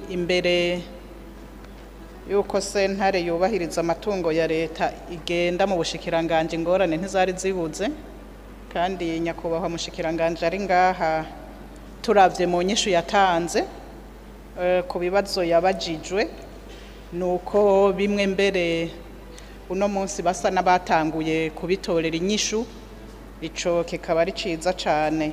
imbere yuko sentare yubahiriza amatungo ya leta igenda mu bushikiranganje ingorane ntizari zibuze kandi nyakubahwa mushikiranganje ari ngaha turavye mu nyishu yatanze eh, ku bibazo yabajijwe nuko bimwe mbere uno munsi basa n'abatanguye kubitorera inyishu ico kikaba ari ciza cane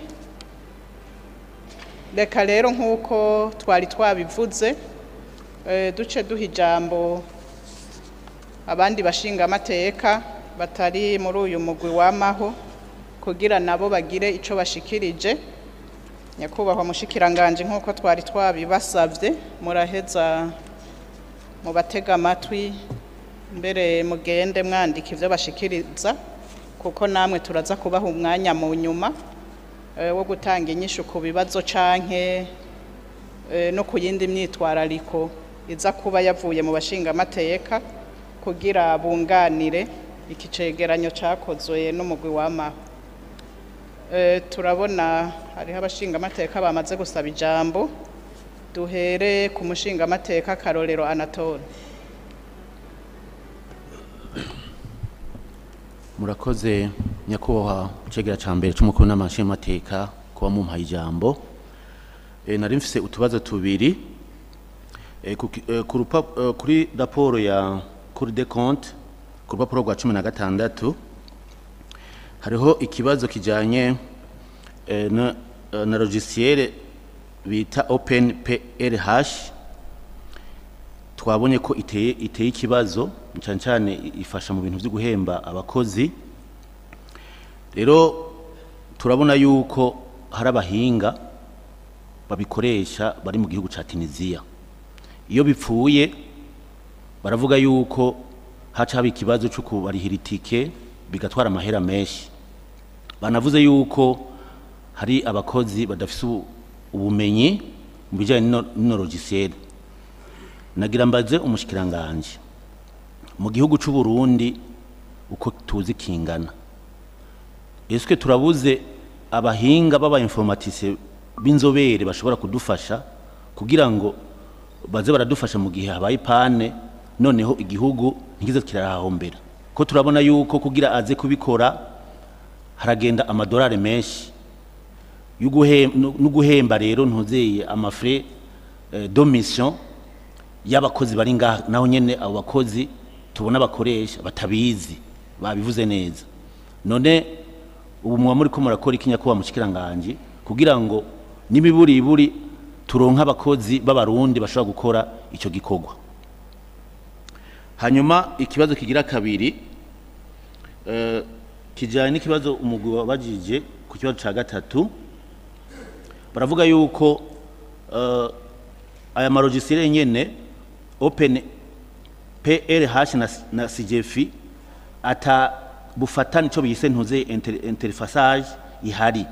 reka rero nk'uko twari twabivuze eh, duce duha ijambo abandi bashinga amateka batari muri uyu mugwi wamaho kugira nabo bagire ico bashikirije nyakubahwa mushikiranganje nk'uko twari twabibasavye muraheza mubatega amatwi mbere mugende mwandika ivyo bashikiriza kuko namwe turaza kubaha umwanya mu nyuma eh, wo gutanga inyishu ku bibazo canke eh, no ku yindi myitwarariko iza kuba yavuye mu bashinga amateka kugira bunganire iki cegeranyo cakozwe n'umugwi w'amaho Eh, turabona hariho abashinga amateka bamaze gusaba ijambo duhere ku mushinga amateka karorero anatole murakoze nyakubahwa icegera ca mbere c'umukuru n'amashingamateka kuba mumpaye ijambo e, nari mfise utubazo tubiri e, ku, ki- e, ku rupa- e, kuri raporo ya cour des comptes ku rupapuro rwa cumi na gatandatu hariho ikibazo kijanye e, na, e, na logiciel bita open plh twabonye ko iteye iteye ikibazo cyane cyane ifasha mu bintu byo guhemba abakozi rero turabona yuko hari abahinga babikoresha bari mu gihugu cya tunisiya iyo bipfuye baravuga yuko haca haba ikibazo cyo kubarihira itike bigatwara amahera menshi banavuze yuko hari abakozi badafite ubu- ubumenyi mu bijyanye n'ino- n'ino logiciel nagira mbaze umushikiranganje mu gihugu c'u Burundi uko tuzi kingana eske turabuze abahinga baba informatise b'inzobere bashobora kudufasha kugira ngo baze baradufasha mu gihe habaye pane noneho igihugu ntikize kirahahombera ko turabona yuko kugira aze kubikora haragenda amadolari menshi yo guhem- no no guhemba rero ntuzeye amafre eh, de mission y'abakozi bari ngaha naho nyene abo bakozi tubona bakoresha batabizi babivuze neza none ubu muba muri ko murakora iki nyakubahwa mushikiranganje kugira ngo n'imiburiburi turonke abakozi b'abarundi bashobora gukora ico gikorwa hanyuma ikibazo kigira kabiri eh, kijanye n'ikibazo umugwi wabajije ku kibazo ca gatatu baravuga yuko eh, aya marogisiere nyene open plh na, na cgf ata bufatani ico bise ntuze inter, interfaçage ihari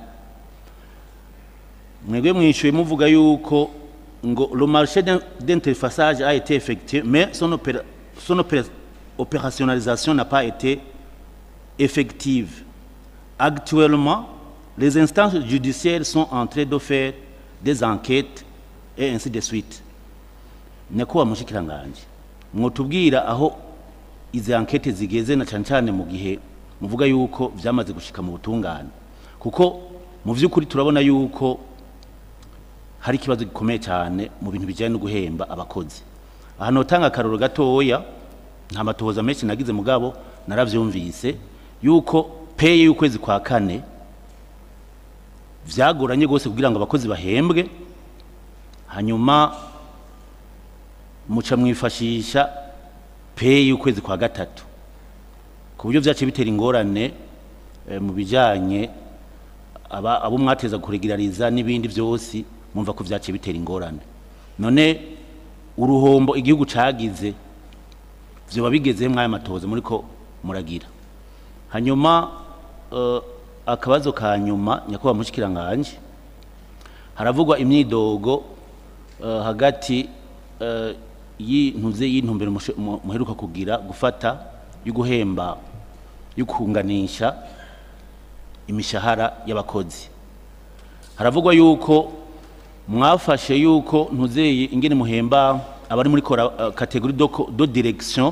mwebwe mwishuye muvuga yuko ngo le marché d'in- d'interfaçage a été effectué mais son, opéra, son opéra, opérationnalisation n'a pas été effective actuellement les instances judiciaires sont en train de faire des enquêtes et ainsi de suite nyakubahwa mushikiranganje mwotubwira aho izi ankete zigeze na cyane cyane mu gihe muvuga yuko vyamaze gushika mu butungane kuko mu vy'ukuri turabona yuko hari ikibazo gikomeye cyane mu bintu bijyanye no guhemba abakozi aha notanga akaroro gatoya nta matohoza menshi nagize mugabo naravyumvise yuko peye y'ukwezi kwa kane vyagoranye gose kugira ngo abakozi bahembwe hanyuma muca mwifashisha peye y'ukwezi kwa gatatu ku buryo vyaciye bitera ingorane eh, mu bijanye aba abo mwateza kuregulariza n'ibindi vyose mumva ko vyaciye bitera ingorane none uruhombo igihugu cagize vyoba bigeze mwaya matohoza muriko muragira hanyuma uh, akabazo ka nyuma nyakubahwa mushikiranganje haravugwa imyidogo uh, hagati uh, y'intuze y'intumbero mushe- mu- muheruka kugira gufata yo guhemba yo kunganisha imishahara y'abakozi haravugwa yuko mwafashe yuko ntuzeye ingene muhemba abari muri kora uh, categorie do, co- do direction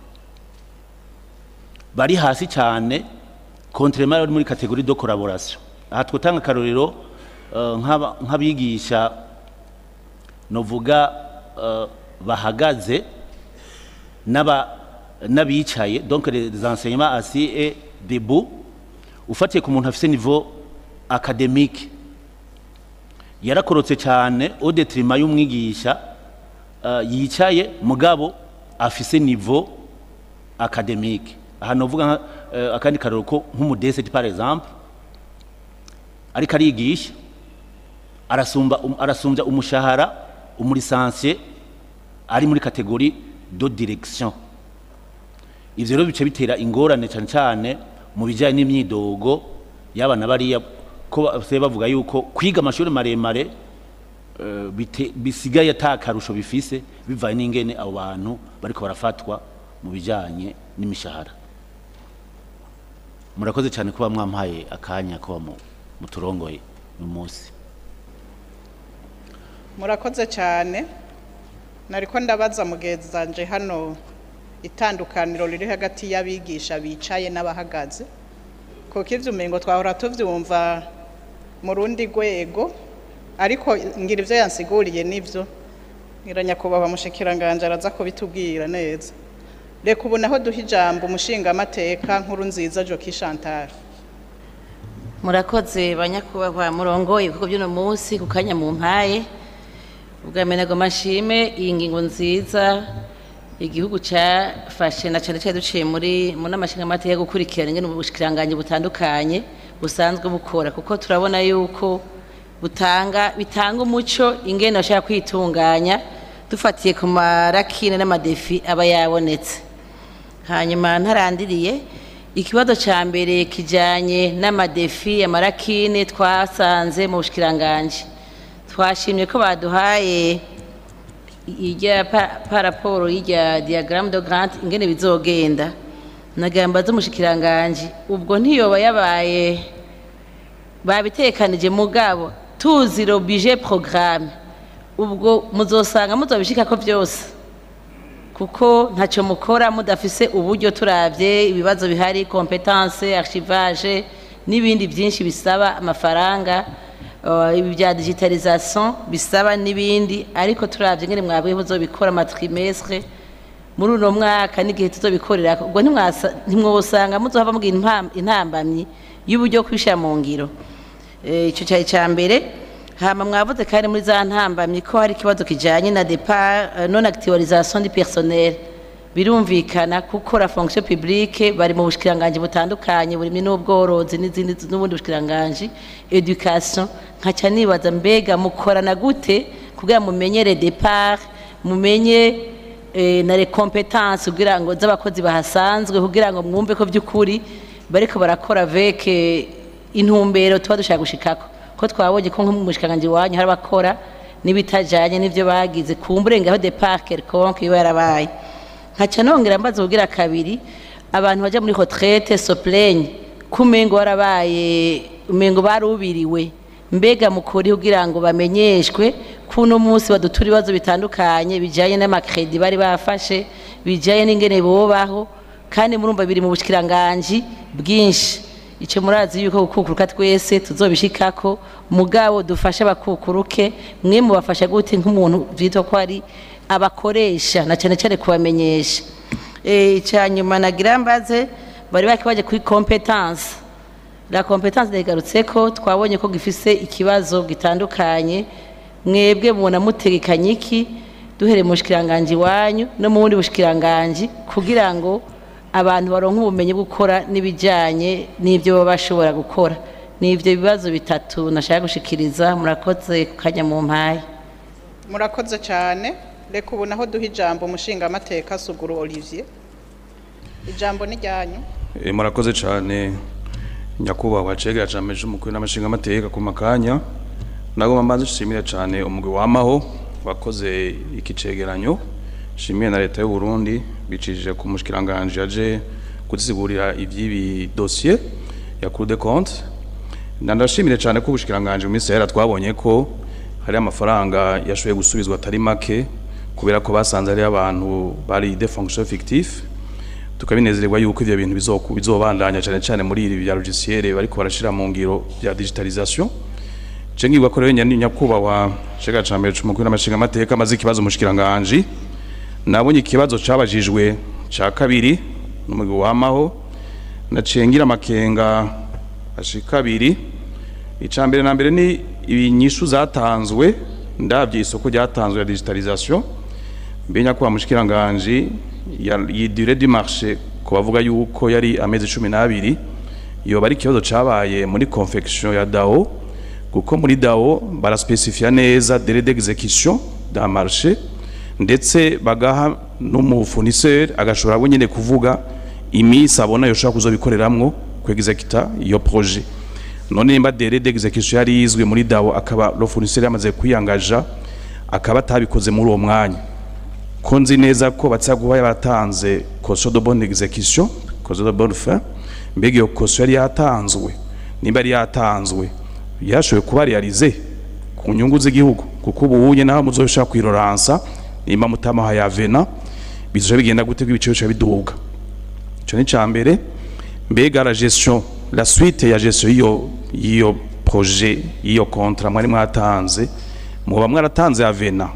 bari hasi cyane contrairement abari muri categorie do collaboration aha twotanga akarorero uh, nk'aba- nk'abigisha novuga uh, bahagaze n'aba n'abicaye donc les enseignements assis et debout ufatiye ku muntu afise niveau académique yarakorotse cyane au detriment y'umwigisha uh, yicaye mugabo afise niveau académique aha novuga nka, uh, akandi karero ko nk'umudeseti par exemple ariko arigisha arasumba um, arasumbya umushahara umurisansiye ari muri kategori do direction ivyo rero bice bitera ingorane cyane cyane mu bijyanye n'imyidogo y'abana bariya ko basigaye bavuga yuko kwiga amashuri maremare eh, bite- bisigaye ata karusho bifise bivanye n'ingene abo bantu bariko barafatwa mu bijyanye n'imishahara murakoze cyane kuba mwampaye akanya kuba mu- muturongoye uyu munsi murakoze cyane nariko ndabaza mugenzi zanje hano itandukaniro riri hagati y'abigisha bicaye n'abahagaze kuko ivyo umengo twahora tuvyumva mu rundi rwego ariko ngira ivyo yansiguriye nivyo ngira nyakubahwa mushikiranganje araza kubitubwira neza reka ubu naho duha ijambo umushingamateka nkuru nziza joki chantal murakoze banyakubahwa murongoye ibikorwa by'uno munsi ku kanya mu mpaye ubwa mbere nagomba nshime iyi ngingo nziza igihugu cyafashe na cyane cyane duciye muri mu nama nshingamateka yo gukurikirana ingene ubushikiranganji butandukanye busanzwe bukora kuko turabona yuko butanga bitanga umuco ingene bashaka kwitunganya dufatiye ku marakine n'amadefi aba yabonetse hanyuma ntarandiriye ikibazo cya mbere kijyanye n'amadefi amarakine twasanze mu bushikiranganji twashimye ko baduhaye irya pa- paraporo y'irya diagramme de grant ingene bizogenda nagamba z'umushikiranganji ubwo ntiyoba yabaye babitekanije mugabo tuzi lo budget programme ubwo muzosanga muzobishikako byose kuko ntacyo mukora mudafise uburyo turavye ibibazo bihari competence archivage n'ibindi byinshi bisaba amafaranga uh, ibi bya digitalisation bisaba n'ibindi ariko turavye ngene mwabwiye muzobikora matrimestre muri uno mwaka n'igihe tuzobikorera ubwo ntimwasa- ntimwosanga muzohava mugira impam- intambamyi y'uburyo kwishira mu ngiro Eh, ico cyari ca mbere hama mwavuze kandi muri za ntambamyi ko hari ikibazo kijanye na départ euh, non actualisation du personnel birumvikana kuko la fonction publique bari mu bushikiranganji butandukanye burimo n'ubworozi n'izindi n'ubundi bushikiranganji education nkaca nibaza mbega mukorana gute kugira mumenyere départ mumenye eh, na les compétences kugira ngo z'abakozi bahasanzwe kugira ngo mwumve ko by'ukuri bariko barakora avec eh, intumbero tuba dushaka gushikako ko twabonye ko nko mu bushikiranganji wanyu hari abakora n'ibitajanye n'ivyo bagize kumburenga aho départ quelconque iba yarabaye nkaca nongera mbaza kugira kabiri abantu baja muri retraite soplaigne kumengo warabaye umengo barubiriwe mbega mukuri kugira ngo bamenyeshwe kuno munsi badutura ibibazo bitandukanye bijanye n'amakredi bari bafashe bijanye n'ingene bobaho kandi murumva biri mu bushikiranganji bwinshi ico murazi yuko gukukuruka twese tuzobishikako mugabo dufashe abakukuruke mwe mubafasha gute nk'umuntu vyitwa ko ari abakoresha na cyane cyane kubamenyesha eh cyanyuma nagira mbaze bari bakibaje kuri competence la competence ndayigarutse ko twabonye ko gifise ikibazo gitandukanye mwebwe mubona mutegekanye iki duhere mu bushikiranganji wanyu no mu bundi bushikiranganji kugira ngo abantu baronke ubumenyi bwo gukora n'ibijyanye n'ibyo baba bashobora gukora ni ibyo bibazo bitatu nashaka gushikiriza murakoze ku kanya mu mpaye murakoze cyane reka ubu naho duha ijambo umushingamateka suguru olivier ijambo ni ryanyu Eh, murakoze cyane nyakubahwa cegera cameje umukuru n'amashinga amateka ku makanya nagomba mbanze nshimire cyane umugwi wamaho wakoze iki cegeranyo nshimiye na leta y'u Burundi bicishije ku mushikiranganje yaje kuzisigurira ivy'ibi dossier ya Cour des comptes ndashimire cyane ko ubushikiranganje mu minsi yera twabonye ko hari amafaranga yashoboye gusubizwa atari make kubera ko basanze ari abantu bari de fonction fictif tukabinezererwa yuko ivyo bintu bizoku- bizobandanya cyane cyane muri ibi bya logiciel bariko barashira mu ngiro bya digitalisation je ngirwa ko rero nyani nyakubahwa cega ca mbere c'umukuru n'amashinga amateka amaze ikibazo mushikiranganje nabonye ikibazo cabajijwe ca kabiri n'umugwi wamaho naciye ngira amakenga ashika abiri ica mbere na mbere ni ibinyishu zatanzwe ndavye isoko ryatanzwe ya digitalisation mbenya ko bamushikiranganje iyi durée du marché ko bavuga yuko yari amezi cumi n'abiri yoba ari ikibazo cabaye muri confection ya dao kuko muri dao baraspecifiya neza délai d'exécution d'un marché ndetse bagaha n'umufournisseur agashobora we nyene kuvuga iminsi abona yoshobora kuzobikoreramwo kwexecuta iyo projet none nimba délai d'exécution yari yizwe muri dao akaba le fournisseur yamaze kwiyangaja akaba atabikoze muri uwo mwanya ko nzi neza ko batsa guha yaratanze caution de bonne exécution caution de bonne fin mbega iyo caution yari yatanzwe nimba yari yatanzwe yashoboye kuba realize ku nyungu z'igihugu kuko ubu unye naho muzoshaka kwiroransa nimba mutamaha ya vena bizoje bigenda gute kw'ibiciro bica biduga ico ni ca mbere mbega la gestion la suite ya gestion y'iyo y'iyo projet y'iyo contrat mwari mwatanze muba mwaratanze ya vena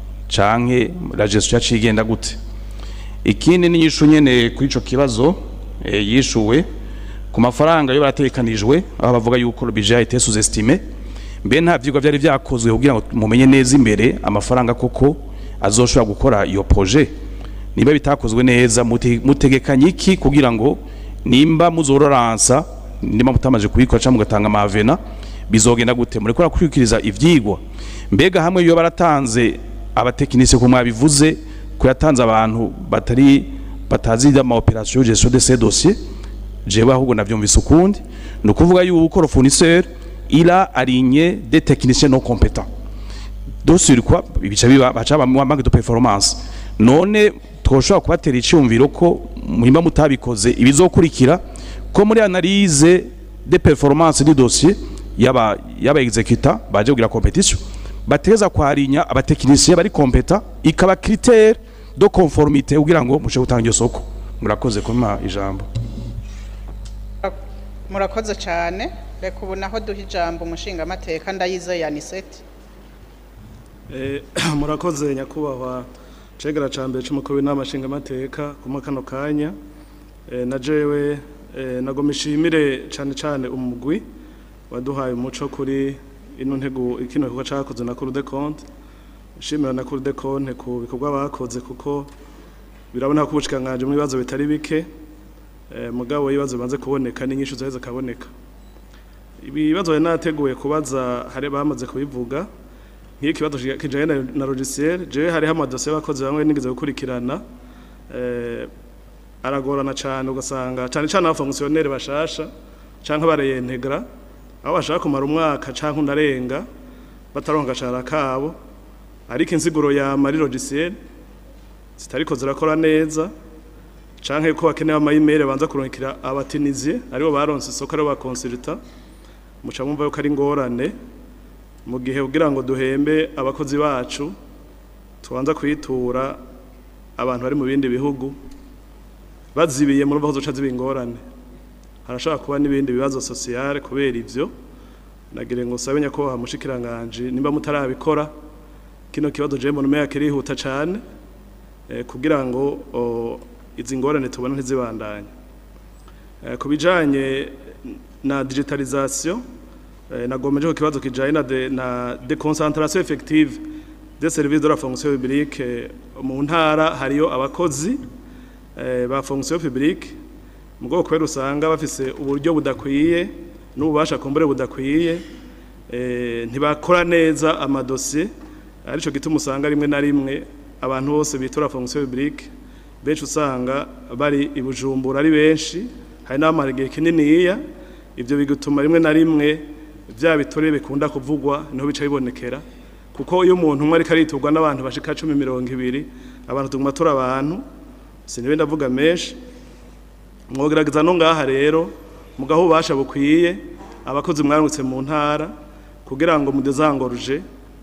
canke la gestion yaciye igenda gute ikindi ni yishu nyene kuri ico kibazo e, yishuwe ku mafaranga yo baratekanijwe aho bavuga yuko le budget a été sous-estimé mbe nta vyigwa vyari vyakozwe kugira ngo mumenye neza imbere amafaranga koko azoshobora gukora iyo projet niba bitakozwe neza mute- mutegekanye iki kugira ngo nimba muzororansa nimba mutamaje kubikora cyangwa mugatanga amavena bizogenda gute mureko rakurikiriza ivyigwa mbega hamwe iyo baratanze abatekinisiye ko mwabivuze ko yatanze abantu batari batazi ama operation gestion de ces dossiers jewe ahubwo navyumvise ukundi ni ukuvuga yuko le fournisseur il a aligné des techniciens non compétents donc sur quoi bica biba baca bamuha manque de performance none twoshobora kubatera icyumviro ko muhimba mutabikoze ibizokurikira ko muri analyse de performance du dossier yaba yaba executa baje kugira competition bateza kwarinya abatekinisiye bari competa ikaba critère de conformité kugira ngo mushe gutanga iryo soko murakoze kuma ijambo murakoze cyane reka ubu naho duha ijambo umushingamateka ndayizeye aniseti Eh, murakoze nyakubahwa cegera ca mbere c'umukuru w'inama nshingamateka kuma kano kanya Eh, na jewe eh, nagoma ishimire cane cane umugwi waduhaye umuco kuri ino ntego ikino gikorwa cakoze na Cour des comptes nshimira na Cour des comptes ku bikorwa bakoze kuko birabona ko ubushikanganje mu bibazo bitari bike eh, mugabo ibibazo bimaze kuboneka n'inyishu zaheze kaboneka ibibazo yari nateguye kubaza hari bamaze kubivuga nk'iyo ikibazo kijanye na- na logiciel jewe hariho amadosiye y'abakozi bamwe nigeze gukurikirana eh, aragorana cane ugasanga cane cane abafonkisiyoneri bashasha canke bareyintegra aho bashaka kumara umwaka canke unarenga bataronka agashahara kabo ariko insiguro yama ari logiciel zitariko zirakora neza canke ko bakeneye amayimeri banza kurungikira abatinizie aribo baronse isoko aribo bakonsulta muca mwumva yuko ari ingorane mu gihe kugira ngo duhembe abakozi bacu tubanza kwitura abantu bari mu bindi bihugu bazibiye muri aho zoca ziba ingorane harashobora kuba n'ibindi bibazo sosiyale kubera ivyo nagire ngo sabe nyakubahwa mushikiranganje nimba mutarabikora kino kibazo je mbona umenga kirihuta cane eh, kugira ngo o, izi ngorane tubona ntizibandanye Eh, ku bijanye na digitalisation eh, nagomeje ku kibazo kijanye na de, na déconcentration effective des services de la fonction publique eh, mu ntara hariyo abakozi eh, ba fonction publique mu bwoko kubera usanga bafise uburyo budakwiye n'ububasha kumbure budakwiye eh, ntibakora neza amadosiye arico gituma usanga rimwe na rimwe abantu bose bitura fonction publique benshi usanga bari i Bujumbura ari benshi hari n'abamara igihe kininiya ivyo bigatuma rimwe na rimwe vya bitore bikunda kuvugwa niho bica bibonekera kuko iyo umuntu umwe ariko ariturwa n'abantu bashika cumi mirongo ibiri abantu tuguma turi abantu sinibe ndavuga menshi mwogerageza no ngaha rero mugaho ububasha bukwiye abakozi mwarungitse mu ntara kugira ngo mudezangoruje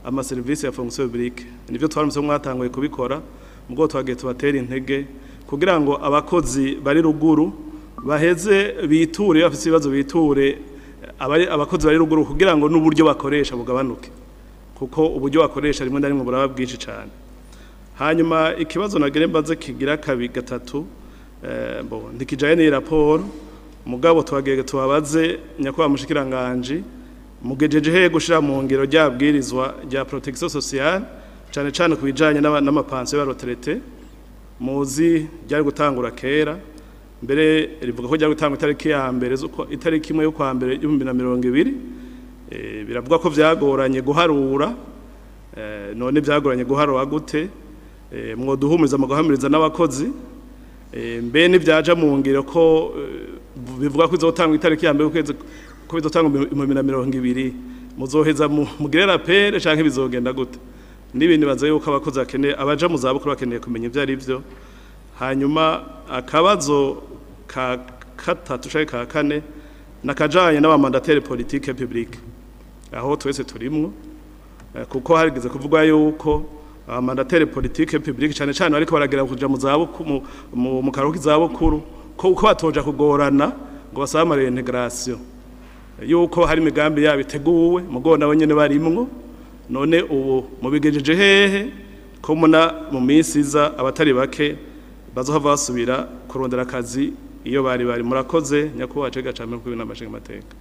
amaserivisi ya fonction publique nivyo twaramutse mwatanguye kubikora mubwo twagiye tubatera intege kugira ngo abakozi bari ruguru baheze biture bafite ibibazo biture abari abakozi bari ruguru kugira ngo n'uburyo bakoresha bugabanuke kuko uburyo bakoresha rimwe na rimwe buraba bwinshi cyane hanyuma ikibazo nagere mbaze kigira kabi gatatu eh, bo ntikijaye ni raporo mugabo twagege tubabaze nyakubahwa mushikiranganje mugejeje he gushira mu ngiro ryabwirizwa rya protection sociale cyane cyane kubijanye n'amapansiyo ya retraite muzi ryari gutangura kera mbere rivuga ko ryari gutangura itariki ya mbere z'uko itariki imwe yo kwa mbere y'ibihumbi na mirongo ibiri Eh, biravuga ko vyagoranye guharura eh, none vyagoranye guharura gute Eh, mwoduhumuriza mu guhamiriza n'abakozi Eh, mbe nivyaja mu ngiro ko eh, bivuga ko izotangwa itariki ya mbere ukwezi ko bizotangwa mu bihumbi na mirongo ibiri muzoheza mu- mugire rapere canke bizogenda gute n'ibindi baza yuko abakozi bakeneye abaja mu zabukuru bakeneye kumenya ivyo ari vyo hanyuma akabazo ka katatu canke ka kane nakajanye n'abamandateri politike publique aho twese turimwo Eh, kuko harigeze kuvugwa yuko abamandateri politike publique cyane cyane bariko baragera kuja mu zabukuru mu- mu- mu karuhuko k'izabukuru ko uko batoja kugorana ngo basabe ama reintegration yuko hari imigambi yabo iteguwe mugo nabo nyene barimwo none ubu mubigejeje hehe ko muna mu minsi iza abatari bake bazohava basubira kurondera akazi iyo bari bari murakoze nyakubahwa cega cambe kubi n'amashinga amateka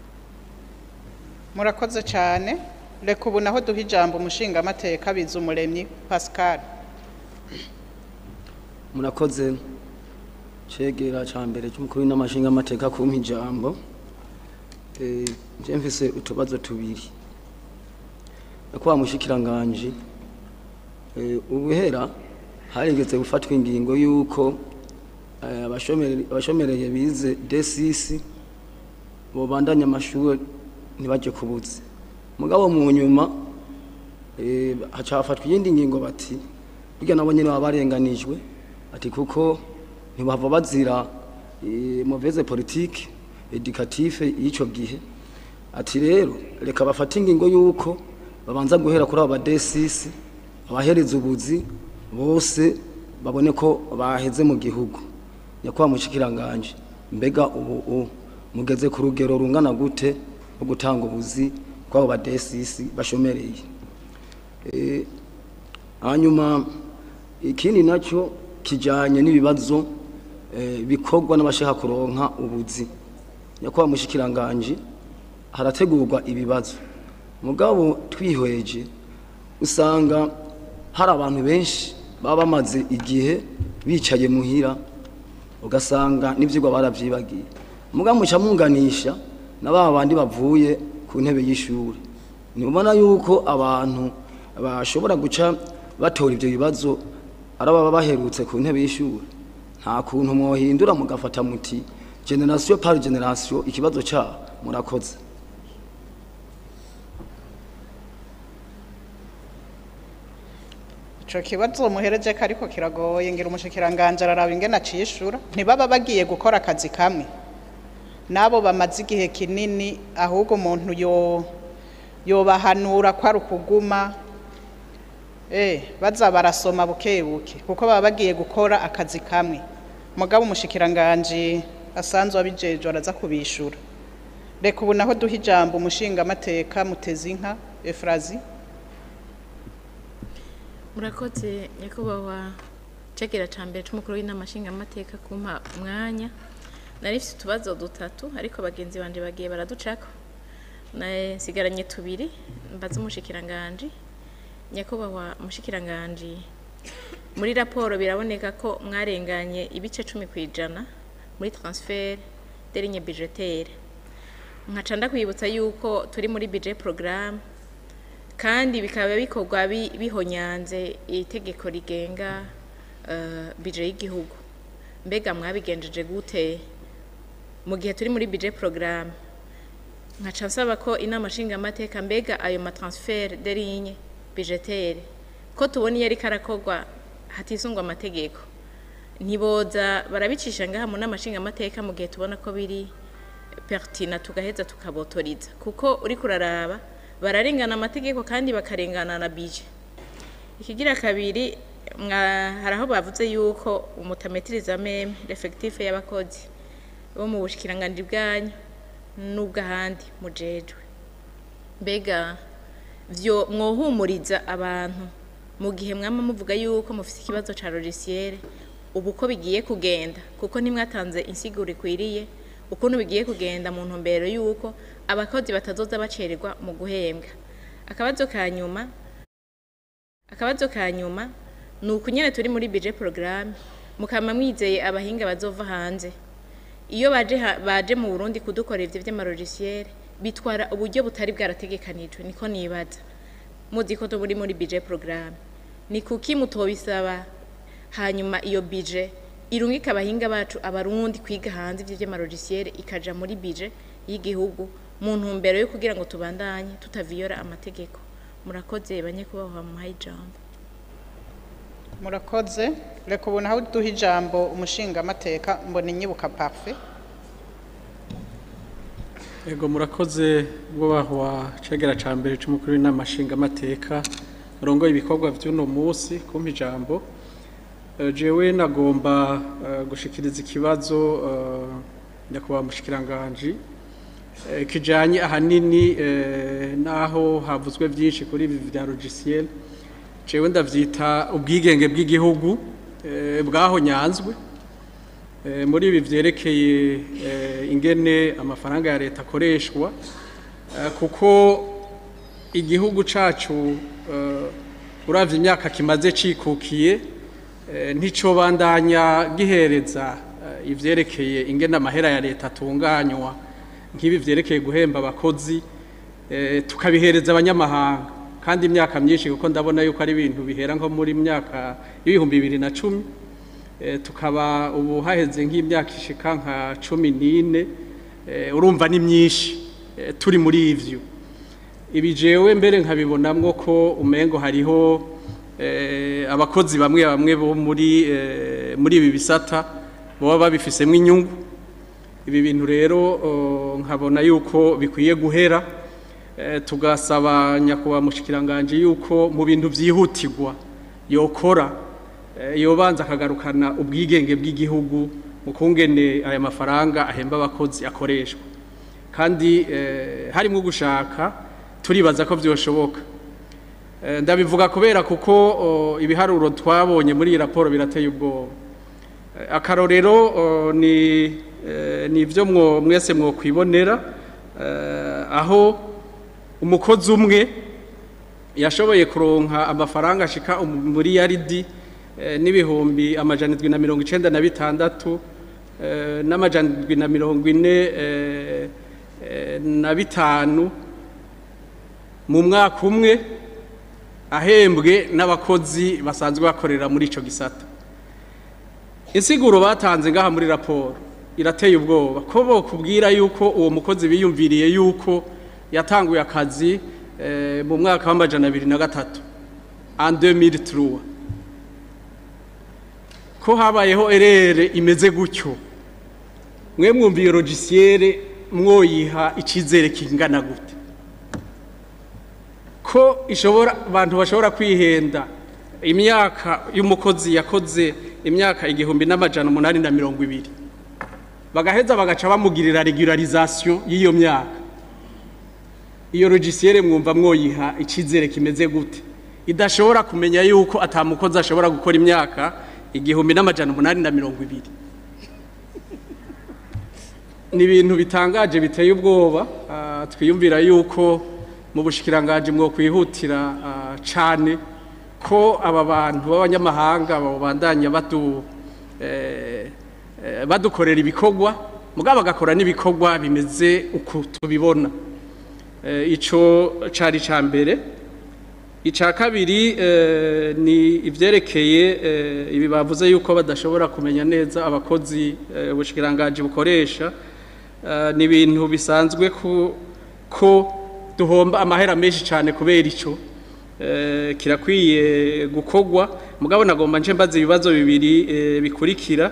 murakoze cyane reka ubu naho duha ijambo umushinga amateka biza umuremyi pascal murakoze cegera ca mbere c'umukuru n'amashinga amateka kumpa ijambo Eh, je mfise utubazo tubiri nakuba mushikiranganje eh, ubuhera harigeze gufatwa ingingo yuko eh, abashomeri- abashomereye bize D6 bobandanya amashuri ntibaje kubuze mugabo mu nyuma eh, haca hafatwa iyindi ngingo bati burya nabo nyene baba barenganijwe ati kuko ntibava bazira eh, mauvaise politique educative y'ico gihe ati rero reka bafate ingingo yuko babanza guhera kuri aba D6 abahereza ubuzi bose babone ko baheze mu gihugu nyakubahwa mushikiranganje mbega ubu u- mugeze ku rugero rungana gute rwo gutanga ubuzi kw'abo ba D6 bashomereye Eh, hanyuma ikindi nacyo kijanye n'ibibazo eh, bikorwa n'abashaka kuronka ubuzi nyakubahwa mushikiranganje harategurwa ibibazo mugabo twihweje usanga hari abantu benshi baba bamaze igihe bicaye muhira ugasanga n'ivyigwa baravyibagiye mugabo muca munganisha na ba bandi bavuye ku ntebe y'ishuri ntibona yuko abantu bashobora guca batora ivyo bibazo ari ababa baherutse ku ntebe y'ishuri nta kuntu mwohindura mugafata muti generation par generation ikibazo cyaho murakoze ico kibazo muhereje ko ariko kiragoye ngira umushikiranganje araraba ingene acishura ntibaba bagiye gukora akazi kamwe nabo bamaze igihe kinini ahubwo umuntu yo yobahanura ko ari ukuguma eh baza barasoma buke buke kuko baba bagiye gukora akazi kamwe mugabo umushikiranganje asanzwe abijeje araza kubishura reka ubu naho duha ijambo umushinga amateka mutezi inka efrazi murakoze nyakubahwa cegera ca mbere c'umukuru w'inama nshingamateka kumpa umwanya nari mfise utubazo dutatu ariko bagenzi banje bagiye baraducako Na- nsigaranye tubiri mbaza umushikiranganji nyakubahwa umushikiranganji muri raporo biraboneka ko mwarenganye ibice cumi ku ijana muri transfert de ligne budgetaire nkaca ndakwibutsa yuko turi muri budget programme kandi bikaba bikorwa bi- bihonyanze itegeko rigenga uh, budget y'igihugu mbega mwabigenjeje gute mu gihe turi muri budget programme nkaca nsaba ko inama nshingamateka mbega ayo matransfert de ligne budgetaire ko tubona iyo ariko arakorwa hatisungwa amategeko ntiboza barabicisha ngaha mu nama nshingamateka mu gihe tubona ko biri pertina tugaheza tukabotoriza kuko uri kuraraba bararengana amategeko kandi bakarengana na bije ikigira kabiri mwa- hari aho bavuze yuko umutametiriza meme refekitife y'abakozi bo mu bushikiranganji bwanyu n'ubw'ahandi mujejwe mbega vyo mwohumuriza abantu mu gihe mwama muvuga yuko mufite ikibazo ca logiciere ubu uko bigiye kugenda kuko ntimwatanze insiguro ikwiriye ukuntu bigiye kugenda mu ntumbero yuko abakozi batazoza bacererwa mu guhembwa akabazo ka nyuma akabazo ka nyuma ni uku nyene turi muri budget programme mukama mwizeye abahinga bazova hanze iyo baje ha- baje mu Burundi kudukorera ivyo vy'amarogisiere bitwara uburyo butari bwarategekanijwe niko nibaza muzi ko turi muri budget programme ni kuki mutobisaba hanyuma iyo budget irungika abahinga bacu abarundi kwiga hanze ivyo vy'amarogisiere ikaja muri budget y'igihugu mu ntumbero yo kugira ngo tubandanye tutaviyora amategeko murakoze banyakubahwa muhaye ijambo murakoze reka ubu naho duha ijambo umushingamateka mbona inyibuka parufe Ego murakoze bwubahwa cegera ca mbere c'umukuru w'inama nshingamateka murongoye ibikorwa vy'uno musi kumpa ijambo Eh, jewe nagomba eh, gushikiriza ikibazo eh, nyakubahwa mushikiranganji eh, kijanye ahanini eh, naho havuzwe vyinshi kuri ibi vya logiciel jewe ndavyita ubwigenge bw'igihugu eh, bwahonyanzwe Eh, muri ibi vyerekeye eh, ingene amafaranga ya leta akoreshwa eh, kuko igihugu cacu eh, uravye imyaka kimaze cikukiye eh, nticobandanya gihereza eh, ivyerekeye ingene amahera ya leta atunganywa nk'ibi vyerekeye guhemba abakozi eh, tukabihereza abanyamahanga kandi imyaka myinshi kuko ndabona yuko ari ibintu bihera nko muri myaka y'ibihumbi bibiri na cumi Eh, tukaba ubu haheze nk'imyaka ishika nka cumi n'ine eh, urumva ni myinshi eh, turi muri ivyo ibi jewe mbere nkabibonamwo ko umengo hariho eh, abakozi bamwe bamwe bo muri eh, muri ibi bisata baba babifisemwo inyungu ibi bintu rero oh, nkabona yuko bikwiye guhera eh, tugasaba nyakubahwa mushikiranganje yuko mu bintu vyihutirwa yokora eh, yobanza akagarukana ubwigenge bw'igihugu mu kungene aya mafaranga ahemba abakozi akoreshwa kandi eh, harimwo gushaka turibaza ko vyoshoboka Eh, ndabivuga kubera kuko oh, ibiharuro twabonye muri iyi raporo birateye ubwoba Eh, akarorero oh, ni eh, ni ivyo mwo mwese mwokwibonera eh, aho umukozi umwe yashoboye kuronka amafaranga ashika um- muri yaridi eh, n'ibihumbi amajana indwi na mirongo icenda na bitandatu eh, n'amajana indwi na mirongo ine eh, eh, na bitanu mu mwaka umwe ahembwe n'abakozi basanzwe bakorera muri ico gisata insiguro batanze ngaha muri raporo irateye ubwoba ko bokubwira yuko uwo mukozi biyumviriye yuko yatanguye akazi eh, mu mwaka w'amajana abiri na gatatu en 2003 ko habayeho erere imeze gutyo mwe mwumva iyo logiciere mwoyiha icizere kingana gute ko ishobora abantu bashobora kwihenda imyaka y'umukozi yakoze imyaka igihumbi n'amajana umunani na mirongo ibiri bagaheza bagaca bamugirira regularisation y'iyo myaka iyo logiciere mwumva mwoyiha icizere kimeze gute idashobora kumenya yuko atamukozi ashobora gukora imyaka igihumbi n'amajana umunani na mirongo ibiri ni ibintu bitangaje biteye ubwoba ah, twiyumvira yuko mu bushikiranganji mwo kwihutira ah, cane ko aba bantu b'abanyamahanga babandanya badu eh, eh, badukorera ibikorwa mugabo bagakora n'ibikorwa bimeze uku tubibona Eh, ico cari ca mbere ica kabiri eh, ni ivyerekeye eh, ibi bavuze yuko badashobora kumenya neza abakozi eh, ubushikiranganji bukoresha eh, ni ibintu bisanzwe ku- ko duhomba amahera menshi cyane kubera ico eh, kirakwiye gukorwa mugabo nagomba nce mbaza ibibazo bibiri eh, bikurikira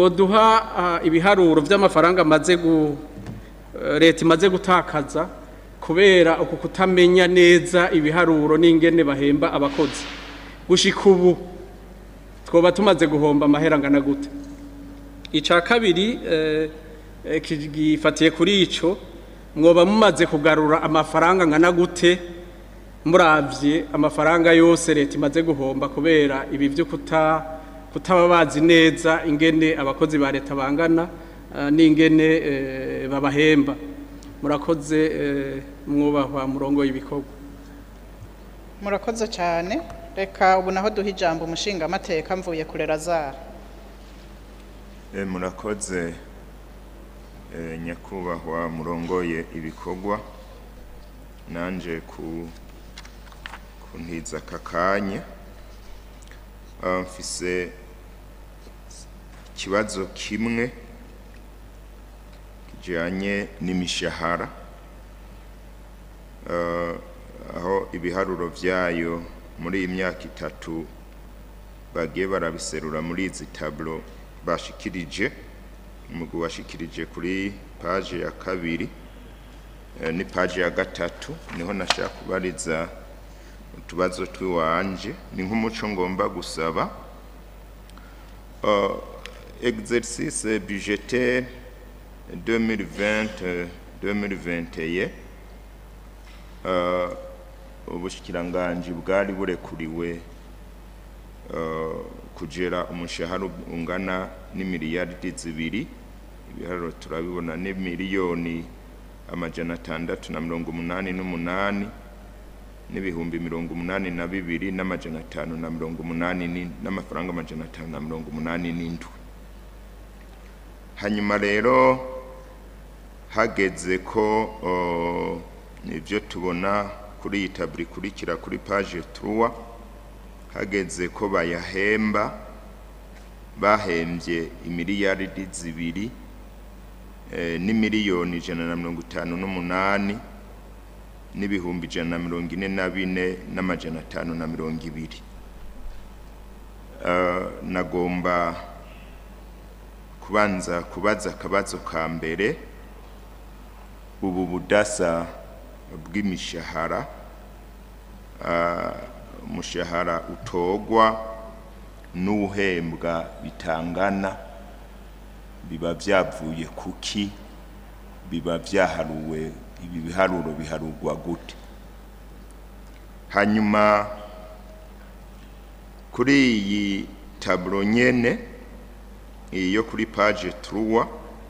mwoduha ah, ibiharuro vy'amafaranga amaze gu eh, leta imaze gutakaza kubera uku kutamenya neza ibiharuro n'ingene bahemba abakozi gushika ubu twoba tumaze guhomba amahera angana gute icya kabiri eh, eh, gifatiye kuri ico mwoba mumaze kugarura amafaranga angana gute muravye amafaranga yose leta imaze guhomba kubera ibi vyo kuta kutaba bazi neza ingene abakozi ba leta bangana eh, n'ingene eh, babahemba murakoze eh, mwubahwa murongo y'ibikorwa murakoze cyane reka ubu naho duha ijambo umushinga amateka mvuye kurera zara E, murakoze e, nyakubahwa murongoye ibikorwa nanje ku kuntiza aka kanya Ah, mfise ikibazo kimwe kijanye n'imishahara Ah, aho ibiharuro vyayo muri iyi myaka itatu bagiye barabiserura muri izi tablo bashikirije umugwi washikirije kuri paje ya kabiri eh, ni paje ya gatatu niho nashaka kubariza utubazo twiwanje ni nk'umuco ngomba gusaba uh, exercice budgetaire 2020 2021 uh, ubushikiranganji bwari burekuriwe uh, kugera umushahara ungana n'imiliyaridi zibiri ibiharuro turabibona ni miliyoni amajana atandatu na mirongo umunani n'umunani n'ibihumbi mirongo umunani na bibiri n'amajana atanu na mirongo umunani ni- n'amafaranga amajana atanu na mirongo umunani n'indwi hanyuma rero hageze ko uh, ibyo tubona kuri iyi taburi ikurikira kuri paje turuwa hageze ko bayahemba bahembye imiliyaridi zibiri eh, n'imiliyoni ijana na mirongo itanu n'umunani n'ibihumbi ijana na mirongo ine na bine n'amajana atanu na mirongo ibiri Eh, nagomba kubanza kubaza akabazo ka mbere ubu budasa bw'imishahara ah, umushahara utogwa n'uhembwa bitangana biba byavuye kuki biba byaharuwe ibi biharuro biharurwa gute hanyuma kuri iyi taburo nyene iyi yo kuri page truwa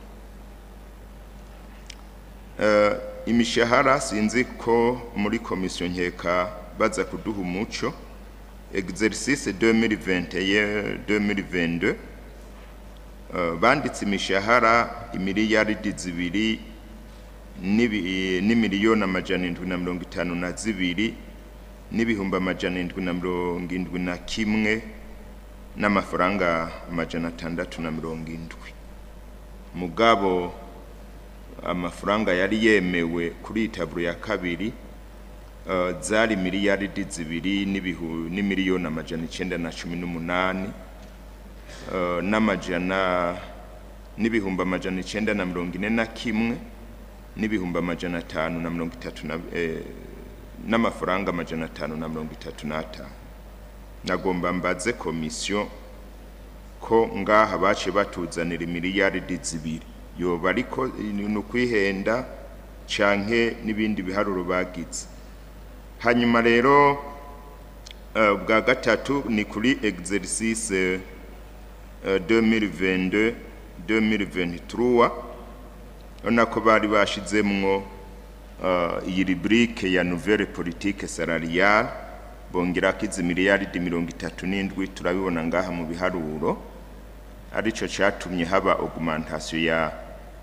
uh, imishahara sinzi ko muri komisiyo nkeka baza kuduha umuco exercice 2021 2022 uh, banditse imishahara imiliyaridi zibiri n'ibi- n'imiliyoni amajana indwi na mirongo itanu na zibiri n'ibihumbi amajana indwi na mirongo indwi na kimwe n'amafaranga amajana atandatu na mirongo indwi mugabo amafaranga yari yemewe kuri iyi taburo ya kabiri uh, zari miliyaridi zibiri n'ibihu- n'imiliyoni amajana icenda na cumi n'umunani uh, n'amajana n'ibihumbi amajana icenda na mirongo ine na kimwe n'ibihumbi amajana atanu na mirongo itatu na eh, n'amafaranga amajana atanu na mirongo itatu n'atanu nagomba mbaze komisiyo ko ngaha baciye batuzanira imiliyaridi zibiri yoba ariko ni ukwihenda canke n'ibindi biharuro bagize hanyuma rero eh, bwa gatatu ni kuri exercice eh, 2022 2023 urabona ko bari bashizemwo uh, iyi rubrique ya nouvelle politique salariale bongerako izi miliyaridi mirongo itatu n'indwi turabibona ngaha mu biharuro arico catumye haba augmentation ya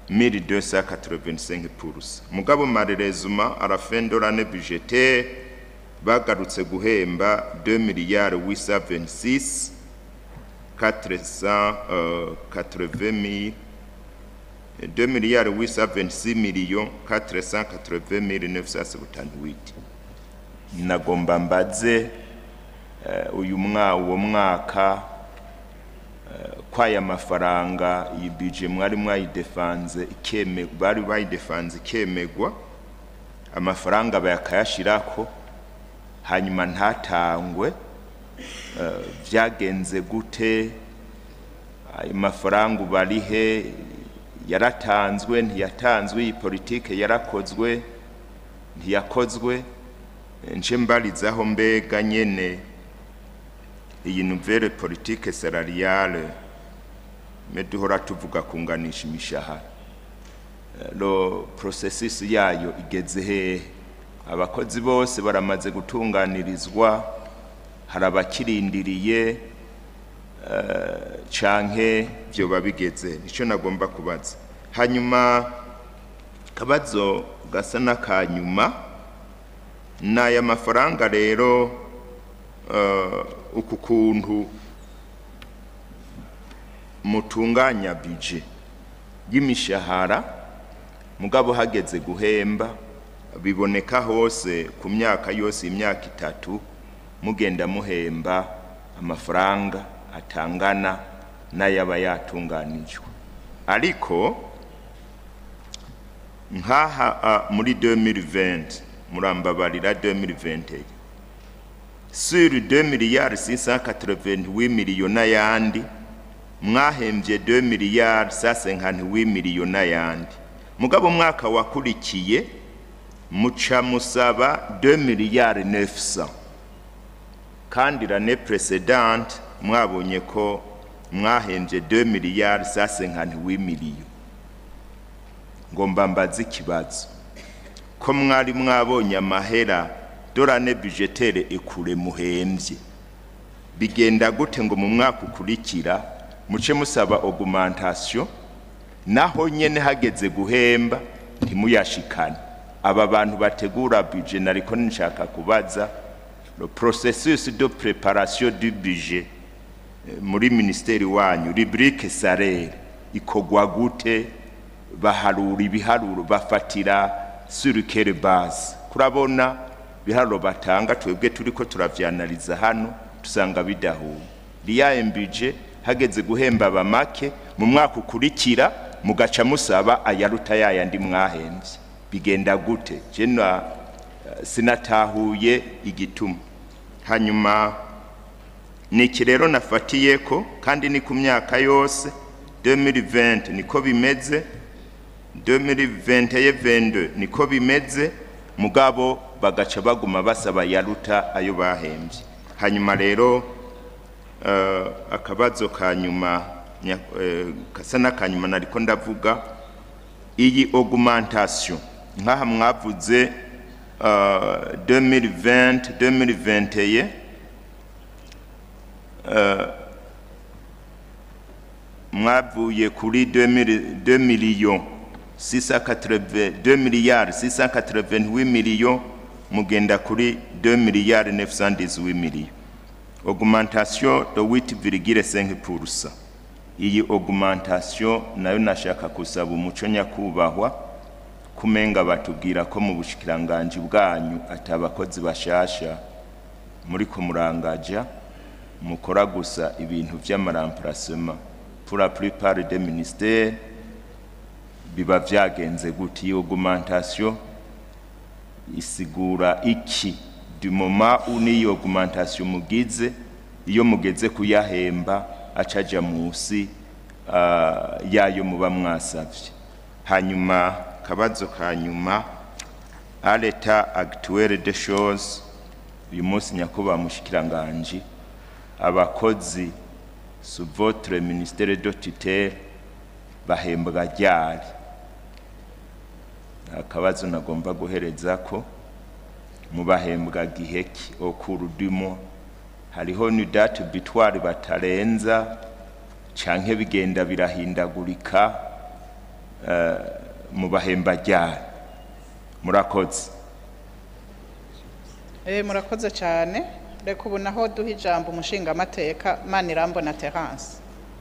1285 pourcent mugabo marerezuma à la fin de l'année budgétaire bagarutse guhemba 2 milliards 826 480 mille 2 milliards 826 millions 480 mille 978 nagomba mbaze eh, uyu mwa uwo mwaka eh, kwaya mafaranga iyi budget mwari mwayidefanze ikeme bari bayidefanze ikemegwa amafaranga bakayashirako hanyuma ntatangwe eh, vyagenze gute ayo mafaranga ubarihe yaratanzwe ntiyatanzwe iyi politike yarakozwe ntiyakozwe nce mbarizaho mbega nyene iyi nouvelle politique salariale me duhora tuvuga kunganisha imishahara lo processus yayo igeze hehe abakozi bose baramaze gutunganirizwa hari abakirindiriye eh, canke vyoba bigeze nico nagomba kubaza hanyuma kabazo gasa n'akanyuma n'aya mafaranga rero eh, uku kuntu mutunganya bije y'imishahara mugabo hageze guhemba biboneka hose ku myaka yose imyaka itatu mugenda muhemba amafaranga atangana n'ayaba yatunganijwe ariko nk'aha ah, muri 2020 murambabarira 2021 sur 2 miliyari 688 miliyo n'ayandi mwahembye 2 miliyari 558 miliyo n'ayandi mugabo umwaka wakurikiye muca musaba 2 miliyari 900 kandi l'année précédente mwabonye ko mwahembye 2 miliyari 558 miliyo ngomba mbaze ikibazo ko mwari mwabonye amahera dorane budgetere ekure muhembye bigenda gute ngo mu mwaka ukurikira muce musaba augmentation naho nyene hageze guhemba ntimuyashikane aba bantu bategura budget nariko nshaka kubaza le processus de préparation du budget eh, muri ministeri wanyu rubrique salaire ikogwa gute baharura ibiharuro bafatira sur quelle base kurabona biharuro batanga twebwe turiko turavyanaliza hano tusanga bidahuye riya mbije hageze guhemba abamake mu mwaka ukurikira mugaca musaba ayaruta yayandi mwahembye bigenda gute jena sinatahuye igituma hanyuma niki rero nafatiyeko kandi ni ku myaka yose 2020 niko bimeze 2021 niko bimeze mugabo bagaca baguma basaba yaruta ayo bahembye hanyuma rero uh, akabazo ka nyuma nya- eh, kasa n'akanyuma nariko ndavuga iyi augmentation nk'aha mwavuze uh, 2020 2021 uh, mwavuye kuri 2 millions 680 2 milliards 688 millions mugenda kuri 2 milliards 918 millions augmentation de 8,5% iyi augmentation nayo nashaka kusaba umuco nyakubahwa kumenga batubwira ko mu bushikiranganje bwanyu atabakozi bashasha muri kumurangaja mukora gusa ibintu vy'amaramplacement pour la plupart des ministères biba vyagenze gute iyo augmentation isigura iki du moment où niyo augmentation mugize iyo mugeze kuyahemba acaja musi uh, yayo muba mwasavye hanyuma kabazo ka nyuma à l'état actuel des choses uyu munsi nyakubahwa mushikiranganji abakozi sous votre ministère de tutelle bahembwa ryari akabazo nagomba guhereza ko mubahembwa giheki okurudimo hariho ni date bitwari batarenza canke bigenda birahindagurika uh, mubahemba ryari murakoze Eh, murakoze cyane reka ubu naho duha ijambo umushingamateka manirambona terance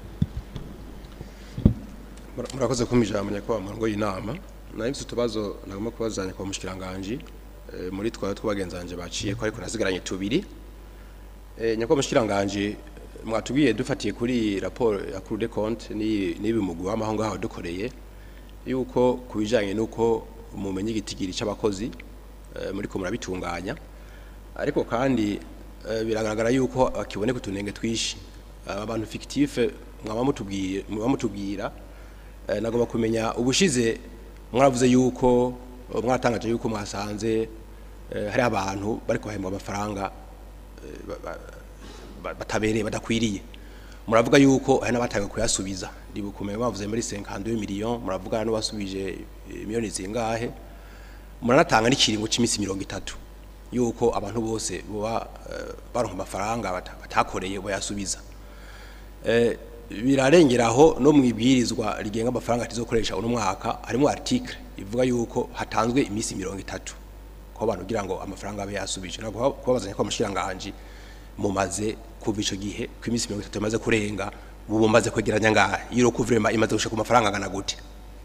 Mura- murakoze kumpa ijambo nyakubahwa mu ngo y'inama nayo mfite utubazo nagomba kubazanya kwa mushikiranganji eh, muri twawe tw'abagenzanje baciye ko ariko nasigaranye tubiri Eh, nyakubahwa mushikiranganji mwatubwiye dufatiye kuri raporo ya Cour des comptes ni nibi mugwi w'amaho ngaho dukoreye yuko kubijanye nuko mumenye igitigiri c'abakozi eh, muriko murabitunganya ariko kandi eh, biragaragara yuko bakiboneka utunenge twishi aba bantu fictive mwaba mutubwiye mwaba mutubwira eh, nagomba kumenya ubushize mwaravuze yuko eh, mwaratangaje yuko mwasanze eh, hari abantu bari kuhembwa amafaranga eh, ba- ba- ba- batabereye badakwiriye muravuga yuko hari n'abatanga kuyasubiza ndibukumeye bavuze muri 52 millions muravuga n'abasubije eh, miliyoni zingahe muranatanga n'ikiringo cy'iminsi mirongo itatu yuko abantu bose boba eh, baronka amafaranga bata- batakoreye bayasubiza Eh, birarengeraho no mu ibwirizwa rigenga amafaranga tizokoresha uno mwaka harimo article ivuga yuko hatanzwe iminsi mirongo itatu ko abantu kugira ngo amafaranga abe yasubije ntabwo kubabazanya ko amashiranganji mumaze kuva ico gihe ko iminsi mirongo itatu imaze kurenga ubu mumaze kwegeranya ngaha iyo kuvrema imaze gushika ku mafaranga angana gute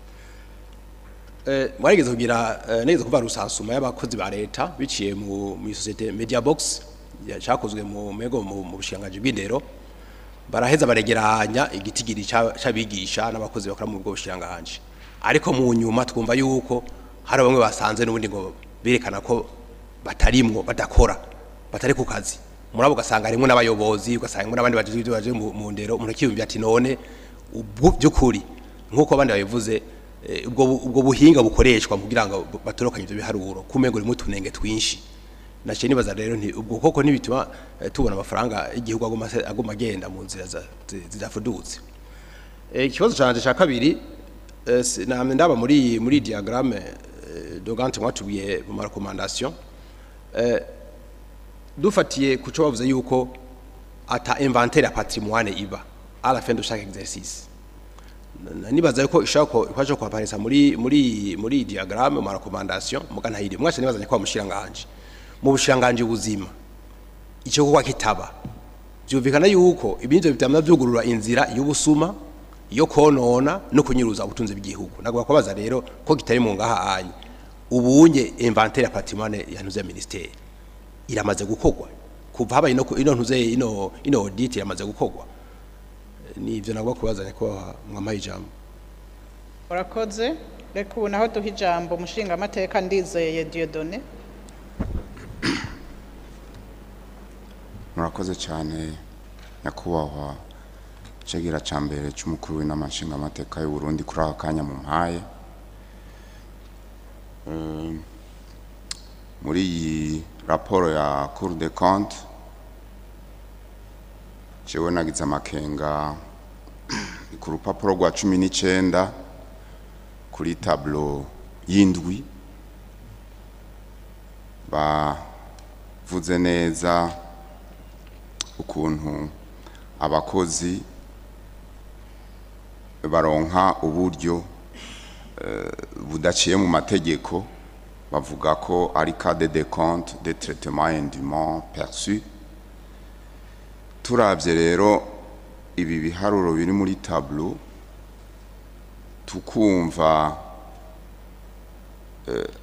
Eh, mwarigeze kugira eh, nigeze kuva rusansuma y'abakozi ba leta biciye mu mu societe Media Box yacakozwe mu mego mu mu bushirangaji bw'indero baraheza baregeranya igitigiri ca- c'abigisha n'abakozi bakora mu bwo bushirangaji ariko mu nyuma twumva yuko hari bamwe basanze n'ubundi ngo berekana ko batarimwo badakora batari ku kazi murabo ugasanga harimo n'abayobozi ugasanga harimo n'abandi baje baje mu mu ndero umuntu akiyumvira ati none ubu by'ukuri nk'uko abandi babivuze eh, ubwo bu- ubwo buhinga bukoreshwa kugira ngo batorokanye ibyo biharuro kumenya urimo utunenge twinshi naciye nibaza rero nti ubwo koko ntibituma eh, tubona amafaranga y'igihugu aguma se- aguma agenda mu nzira za- zi- zidafudutse Eh, ikibazo canje ca kabiri eh, si- namye ndaba muri muri diagramme eh, dogante mwatubwiye mu recommandation eh, dufatiye ku cyo bavuze yuko ata inventaire ya patrimoine iba à la fin de chaque exercice Na- nibaza yuko ishaka ko ikwaje ko aparesa muri muri muri diagramme mu recommandation mugana hiri mwashe nibazanye ko mushiranganje mu bushiranganje buzima icyo kuba kitaba byumvikana yuko ibinzo bitamna byugurura inzira y'ubusuma yo konona no kunyuruza ubutunzi bw'igihugu nagwa kubaza rero ko kitari mu ngaha anye ubunye inventaire ya patrimoine ya ntuze ya ministère iramaze gukorwa kuva habaye no ku- ino ntuze ino ino audit iramaze gukorwa ni ivyo nagwa kubazanya ko mwamaye ijambo urakoze reka ubu naho duha ijambo umushingamateka ndizeye diyodone murakoze cyane nyakubahwa cegera ca mbere c'umukuru w'inama nshingamateka y'u Burundi kuri aka kanya mu mpaye Eh, muri iyi raporo ya Cour des comptes jewe nagize amakenga ku rupapuro rwa cumi n'icenda kuri tablo y'indwi bavuze neza ukuntu abakozi baronka uburyo eh, budaciye mu mategeko bavuga ko ari cade de compte de traitement indûment perçu turavye rero ibi biharuro biri muri tableau tukumva eh,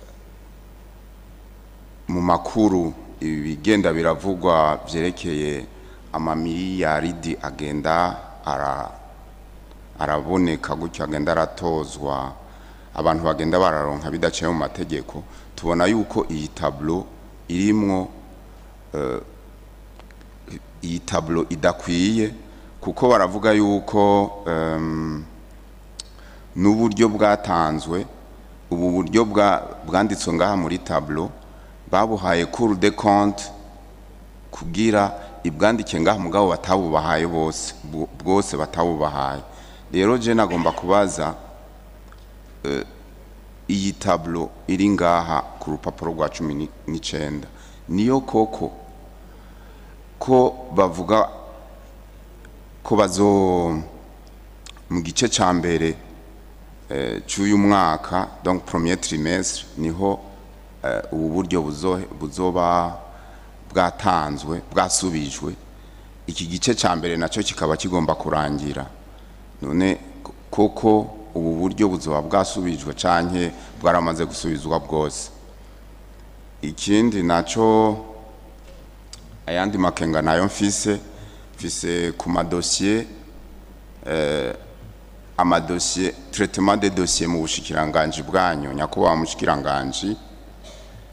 mu makuru ibi bigenda biravugwa vyerekeye amamiliyaridi agenda ara araboneka gutyo agenda aratozwa abantu bagenda bararonka bidaciye mu mategeko tubona yuko iyi tablo irimwo eh, iyi tablo idakwiye kuko baravuga yuko em, n'uburyo bwatanzwe ubu buryo bwa- bwanditswe ngaha muri tablo babuhaye cour de compte kugira ibwandike ngaha mugabo batabubahaye bose bu- bwose batabubahaye rero je nagomba kubaza eh, iyi tablo iri ngaha ku rupapuro rwa cumi ni- n'icenda niyo koko ko bavuga ko bazo mu gice ca mbere eh, c'uyu mwaka donc premier trimestre niho eh, ubu buryo buzo- buzoba bwatanzwe bwasubijwe iki gice ca mbere nacyo kikaba kigomba kurangira none ko- koko ubu buryo buzoba bwasubijwe canke bwaramaze gusubizwa bwose ikindi naco ayandi makenga nayo mfise mfise ku madosiye eh, amadosiye traitement de dossier mu bushikiranganji bwanyu nyakubahwa mushikiranganji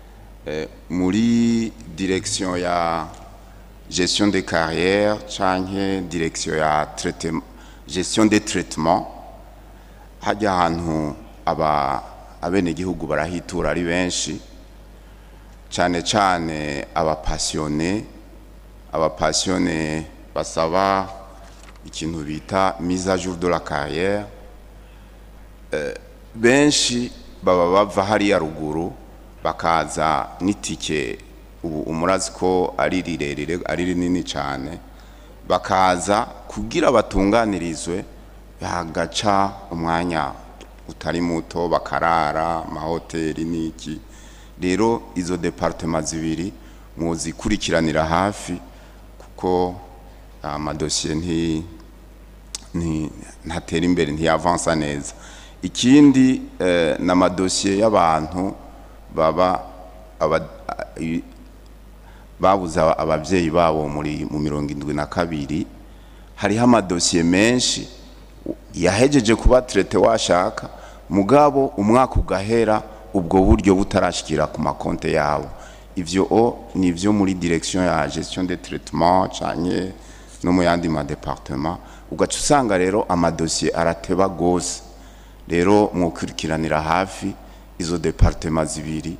eh, muri direction ya gestion des carrières canke direction ya traitement gestion des traitements hajya ahantu aba abenegihugu barahitura ari benshi cyane cyane abapasiyone abapasiyone basaba ikintu bita mise à jour de la carrière Eh, benshi baba bava hariya ruguru bakaza n'itike ubu umurazi ko ari rirerire ari rinini cyane bakaza kugira batunganirizwe hagaca umwanya utari muto bakarara amahoteli n'iki rero izo departema zibiri muzikurikiranira hafi kuko amadosiye nti nti- ntatera imbere ntiyavansa neza ikindi eh, ni amadosiye y'abantu baba aba- i- babuze aba- ababyeyi babo muri mu mirongo indwi na kabiri hariho amadosiye menshi yahejeje kuba traité washaka mugabo umwaka ugahera ubwo buryo butarashikira ku makonte yabo ivyo o ni ivyo muri direction ya gestion des traitements canke no mu yandi ma département ugaca usanga rero amadosiye arateba gose rero mwukurikiranira hafi izo départements zibiri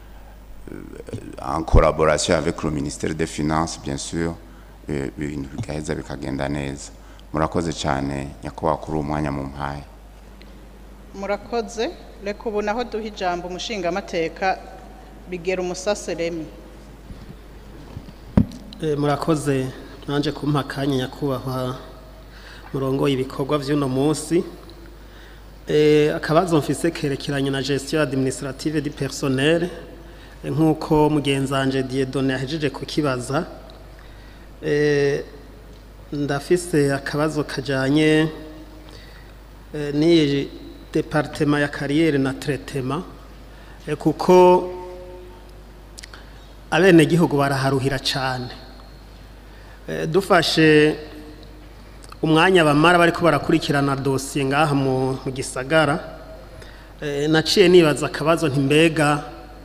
en collaboration avec le ministère des finances bien sûr eh, ibintu bigaheza bikagenda neza murakoze cyane nyakubahwa kuri uwo mwanya mu mpaye murakoze reka ubu naho duha ijambo umushingamateka bigera umusaseremi Eh, murakoze nanje kumpa akanya nyakubahwa murongo ibikorwa vy'uno munsi Eh, akabazo mfise kerekeranye na gestion administrative du personnel eh, nk'uko mugenzanje Dieudonné yahejeje kukibaza Eh, ndafise akabazo kajanye eh, n'iyi departement ya carrière na traitement eh, kuko abenegihugu baraharuhira cane Eh, dufashe umwanya bamara bariko barakurikirana dosiye ngaha mu mu gisagara eh, naciye nibaza akabazo nti mbega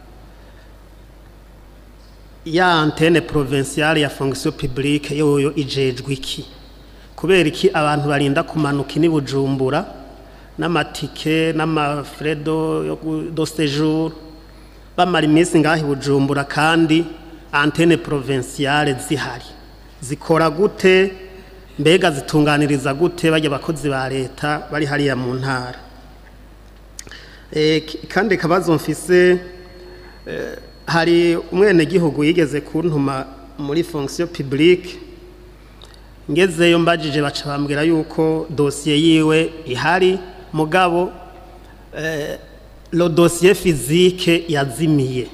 ya antene provinciale ya fonction publique yoyo ijejwe iki kubera iki abantu barinda kumanuka ini bujumbura n'amatike n'amafredo yo gu- do séjour bamara iminsi ngaho i bujumbura kandi antene provinciale zihari zikora gute mbega zitunganiriza gute bajya abakozi ba leta bari hariya mu ntara Eh, ki- kandi kabazo mfise eh, hari umwenegihugu yigeze kuntuma muri fonction publique ngezeyo mbajije baca bambwira yuko dosiye yiwe ihari mugabo eh, lo dosiye physique yazimiye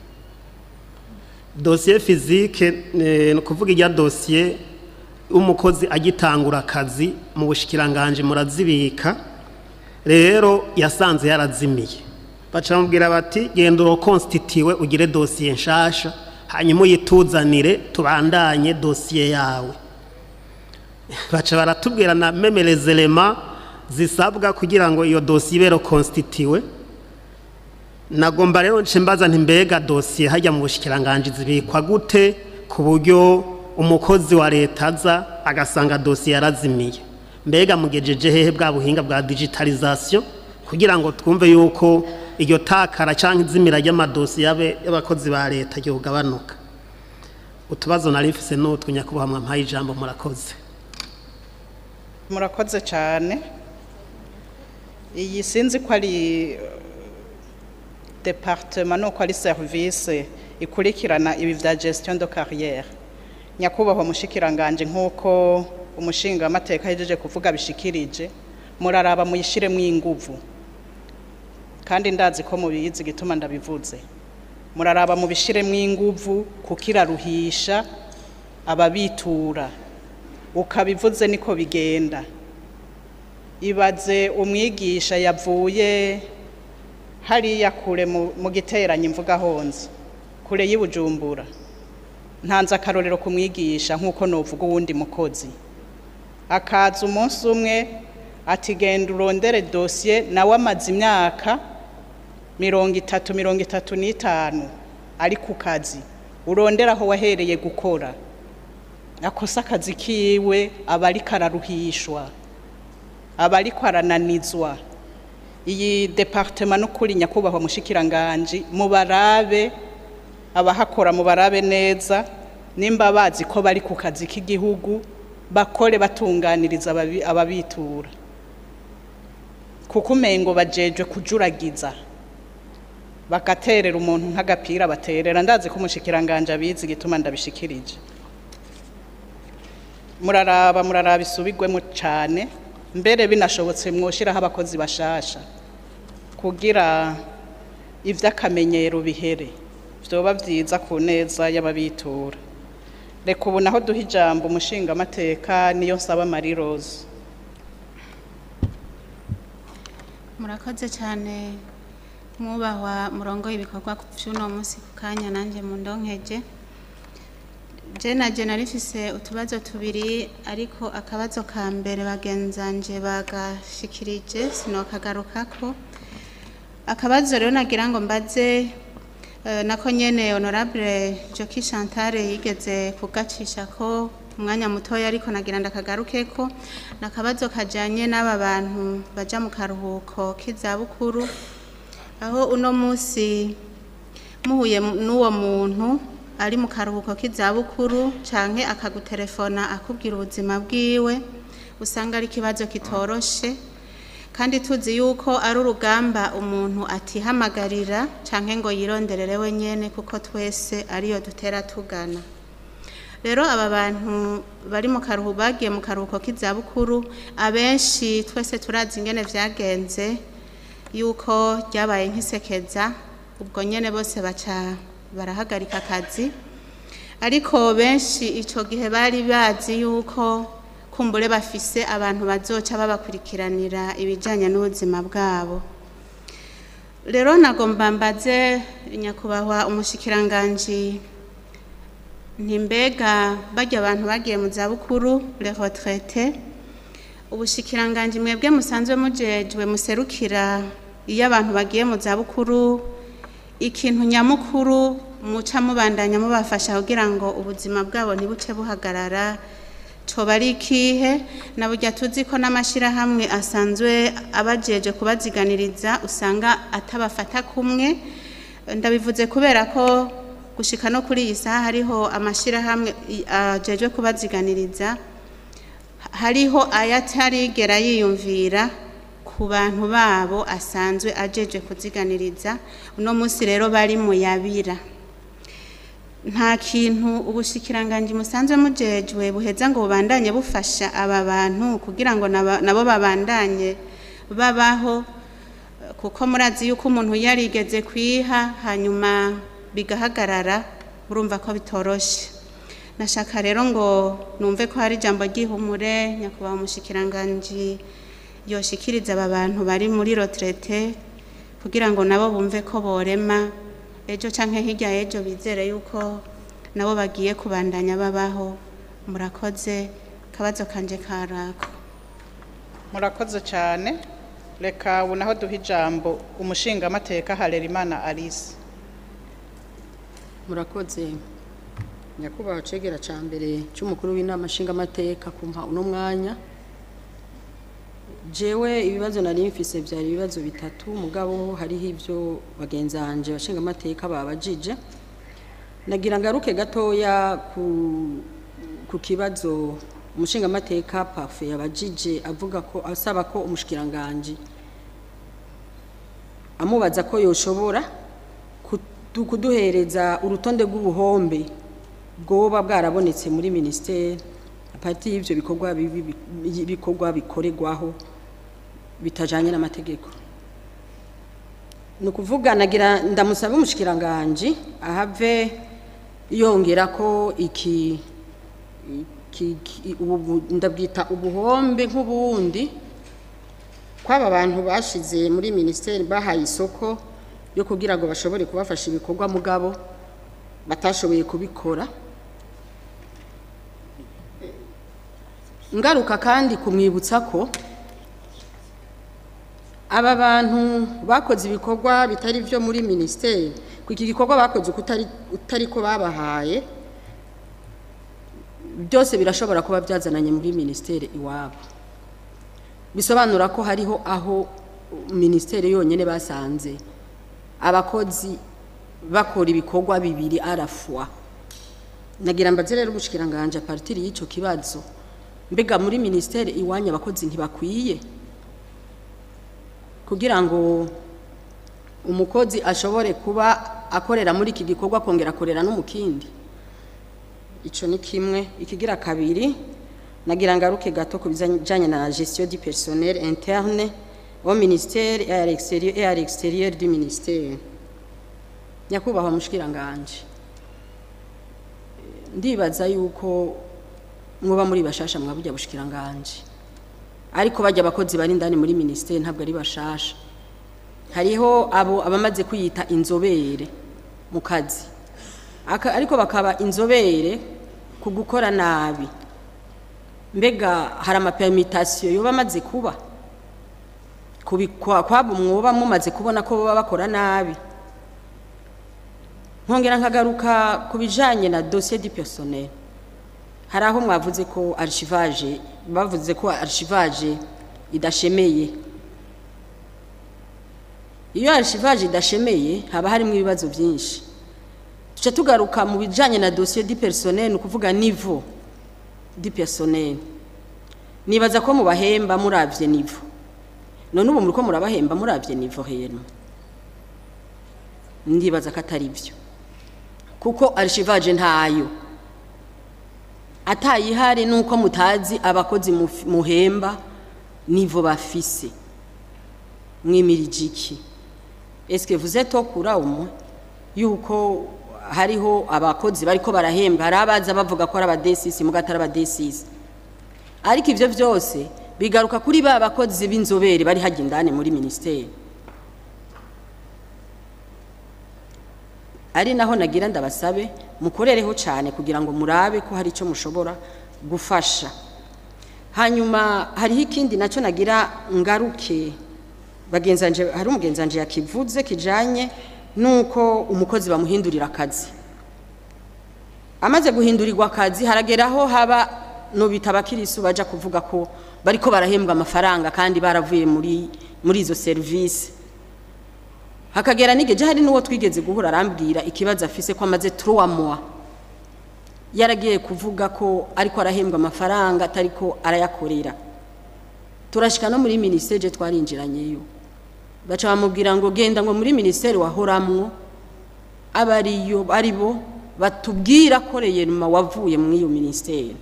dosiye physique eh, ni ukuvuga ijya dosiye umukozi agitangura akazi mu bushikiranganje murazibika rero yasanze yarazimiye baca bamubwira bati genda urokonstitiwe ugire dosiye nshasha hanyuma uyituzanire tubandanye dosiye yawe baca baratubwira na memerezerema zisabwa kugira ngo iyo dosiye ibe rekonstitiwe nagomba rero nce mbaza nti mbega dosiye hajya mu bushikiranganje zibikwa gute ku buryo umukozi wa leta aza agasanga dosiye yarazimiye mbega mugejeje hehe bwa buhinga bwa digitalisation kugira ngo twumve yuko iryo takara cyangwa izimira ry'amadosiye y'abe- y'abakozi ba leta ryogabanuka utubazo nari mfise n'utwo nyakubahwa mwampaye ijambo murakoze murakoze cyane iyi sinzi ko ari departement nuko ari service ikurikirana ibi bya gestion de carrière nyakubahwa mushikiranganje nk'uko umushingamateka ahejeje kuvuga bishikirije muraraba muyishiremo inguvu kandi ndazi ko mubizi gituma ndabivuze muraraba mubishiremo inguvu kuko iraruhisha ababitura ukabivuze niko bigenda ibaze umwigisha yavuye hariya kure mu mu giteranyo imvuga honze kure y'ibujumbura ntanze akarorero kumwigisha nk'uko novuga uwundi mukozi akaza umunsi umwe ati genda urondere dosiye nawe amaze imyaka mirongo itatu mirongo itatu n'itanu ari ku kazi urondera aho wahereye gukora akosa akazi kiwe aba ariko araruhishwa aba ariko arananizwa iyi departema n'ukuri nyakubahwa mushikiranganji mubarabe abahakora mubarabe neza nimba bazi ko bari ku kazi k'igihugu bakore batunganiriza ababi- ababitura kuko umengo bajejwe kujuragiza bagaterera umuntu nk'agapira baterera ndazi ko umushikiranganje abizi gituma ndabishikirije muraraba muraraba isubigwemo cyane mbere binashobotse mwoshiraho abakozi bashasha kugira ivy'akamenyero bihere vyoba vyiza ku neza y'ababitura reka ubu naho duha ijambo umushinga amateka niyo nsaba Marie Rose murakoze cyane mwubahwa murongo ibikorwa by'uno munsi ku kanya nanjye mu ndonkeje je na je narifise utubazo tubiri ariko akabazo ka mbere bagenzanje bagashikirije sinokagarukako akabazo rero nagira ngo mbaze eh, nako nyene honorable Joki Chantal yigeze kugacisha ko umwanya mutoya ariko nagira ndakagarukeko nakabazo kajanye n'aba bantu baja mu karuhuko k'izabukuru aho uno munsi muhuye n'uwo muntu ari mu karuhuko k'izabukuru canke akagutelefona akubwira ubuzima bwiwe usanga ari ikibazo kitoroshe kandi tuzi yuko ari urugamba umuntu atihamagarira canke ngo yironderere wenyene kuko twese ariyo dutera tugana rero aba bantu bari mu karuhuko bagiye mu karuhuko k'izabukuru abenshi twese turazi ingene vyagenze yuko ryabaye nk'isekeza ubwo nyene bose baca barahagarika akazi ariko benshi ico gihe bari bazi yuko kumbure bafise abantu bazoca babakurikiranira ibijanye n'ubuzima bwabo rero nagomba mbaze nyakubahwa umushikiranganji ntimbega barya abantu bagiye mu zabukuru les retraités ubushikiranganji mwebwe musanzwe mujejwe muserukira iyo abantu bagiye mu zabukuru ikintu nyamukuru muca mubandanya mubafasha kugira ngo ubuzima bwabo ntibuce buhagarara coba ari ikihe na burya tuzi ko n'amashyirahamwe asanzwe abajeje kubaziganiriza usanga atabafata kumwe ndabivuze kubera ko gushika no kuri iyi saha hariho amashyirahamwe i- ajejwe kubaziganiriza hariho ayatarigera yiyumvira ku bantu babo asanzwe ajeje kuziganiriza uno munsi rero bari mu yabira nta kintu ubushikiranganji musanzwe mujejwe buheza ngo bubandanye bufasha aba bantu kugira ngo naba- nabo babandanye babaho kuko murazi yuko umuntu yarigeze kwiha hanyuma bigahagarara urumva ko bitoroshe nashaka rero ngo numve ko hari ijambo ry'ihumure nyakubahwa umushikiranganji yoshikiriza aba bantu bari muri retraite kugira ngo nabo bumve ko borema ejo canke hirya y'ejo bizere yuko nabo bagiye kubandanya babaho murakoze kabazo kanje karako murakoze cyane reka ubu naho duha ijambo umushinga amateka Harerimana Alice murakoze nyakubahwa cegera ca mbere c'umukuru w'inama nshingamateka kumpa uno mwanya jewe ibibazo nari mfise vyari ibibazo bitatu mugabo hariho ivyo bagenzanje bashingamateka babajije nagira ngaruke gatoya ku, ku kibazo umushingamateka pafe yabajije avuga ko asaba ko umushikiranganji amubaza ko yoshobora kudu- kuduhereza urutonde rw'ubuhombe bwoba bwarabonetse muri minisiteri apati y'ivyo bikorwa bibi bi- bikorwa bikorerwaho bitajanye n'amategeko ni ukuvuga nagira ndamusaba umushikiranganji ahave yongera ko iki iki- iki- ubu- ndabwita ubuhombe nk'ubundi kw'aba bantu bashize muri minisiteri bahaye isoko yo kugira ngo bashobore kubafasha ibikorwa mugabo batashoboye kubikora ngaruka kandi kumwibutsa ko aba bantu bakoze ibikorwa bitari byo muri minisiteri ku iki gikorwa bakoze uko utari utari ko babahaye byose birashobora kuba byazananye muri minisiteri iwabo bisobanura ko hariho aho minisiteri yonyine basanze abakozi bakora ibikorwa bibiri arafwa nagira mbaze rero ubushikiranganje a partir y'icyo kibazo mbega muri minisiteri iwanyu abakozi ntibakwiye kugira ngo umukozi ashobore kuba akorera muri iki gikorwa akongera akorera no mu kindi icyo ni kimwe ikigira kabiri nagira ngaruke gato ku bijyanye na gestion du personnel interne au ministère et à l'extérieur et à l'extérieur du ministère nyakubahwa mushikiranganje ndibaza yuko mwoba muri bashasha mwabujya bushikiranganje ariko bajya abakozi bari indani muri ministère ntabwo ari bashasha hariho abo abamaze kwiyita inzobere mu kazi Aka- ariko bakaba inzobere ku gukora nabi mbega hari amapermitasiyo yoba amaze kuba kubikwa kwabo mwoba mumaze kubona ko baba bakora nabi nkongera nkagaruka ku bijanye na dossier du personnel hari aho mwavuze ko archivage bavuze ko archivage idashemeye iyo archivage idashemeye haba harimo ibibazo byinshi tuca tugaruka mu bijanye na dossier du personnel ni ukuvuga niveau du personnel nibaza ko mubahemba muravye niveau none ubu muriko murabahemba muravye niveau heno ndibaza ko atari byo kuko archivage ntayo atayihari nuko mutazi abakozi muf- muhemba nivo bafise mwimirije iki est-ce que vous êtes au courant umwe yuko hariho abakozi bariko barahembwa hari abaza bavuga ko ari abadesisi muga atari abadesisi ariko ivyo vyose bigaruka kuri ba bakozi b'inzobere bari hajya indani muri ministeri ari naho nagira ndabasabe mukorereho cyane kugira ngo murabe ko hari icyo mushobora gufasha hanyuma hariho ikindi nacyo nagira ngaruke bagenzanje hari umugenzanje yakivuze kijanye nuko umukozi bamuhindurira akazi amaze guhindurirwa akazi harageraho haba no bita abakirisu baja kuvuga ko bariko barahembwa amafaranga kandi baravuye muri muri izo serivisi hakagera n'igihe hari n'uwo twigeze guhura arambwira ikibazo afise ko amaze trois mois yaragiye kuvuga ko ariko arahembwa amafaranga atariko arayakorera turashika no muri ministeri twarinjiranyeyo baca bamubwira ngo genda ngo muri ministeri wahoramwo abariyo aribo batubwira ko reyeruma wavuye muri iyo ministeri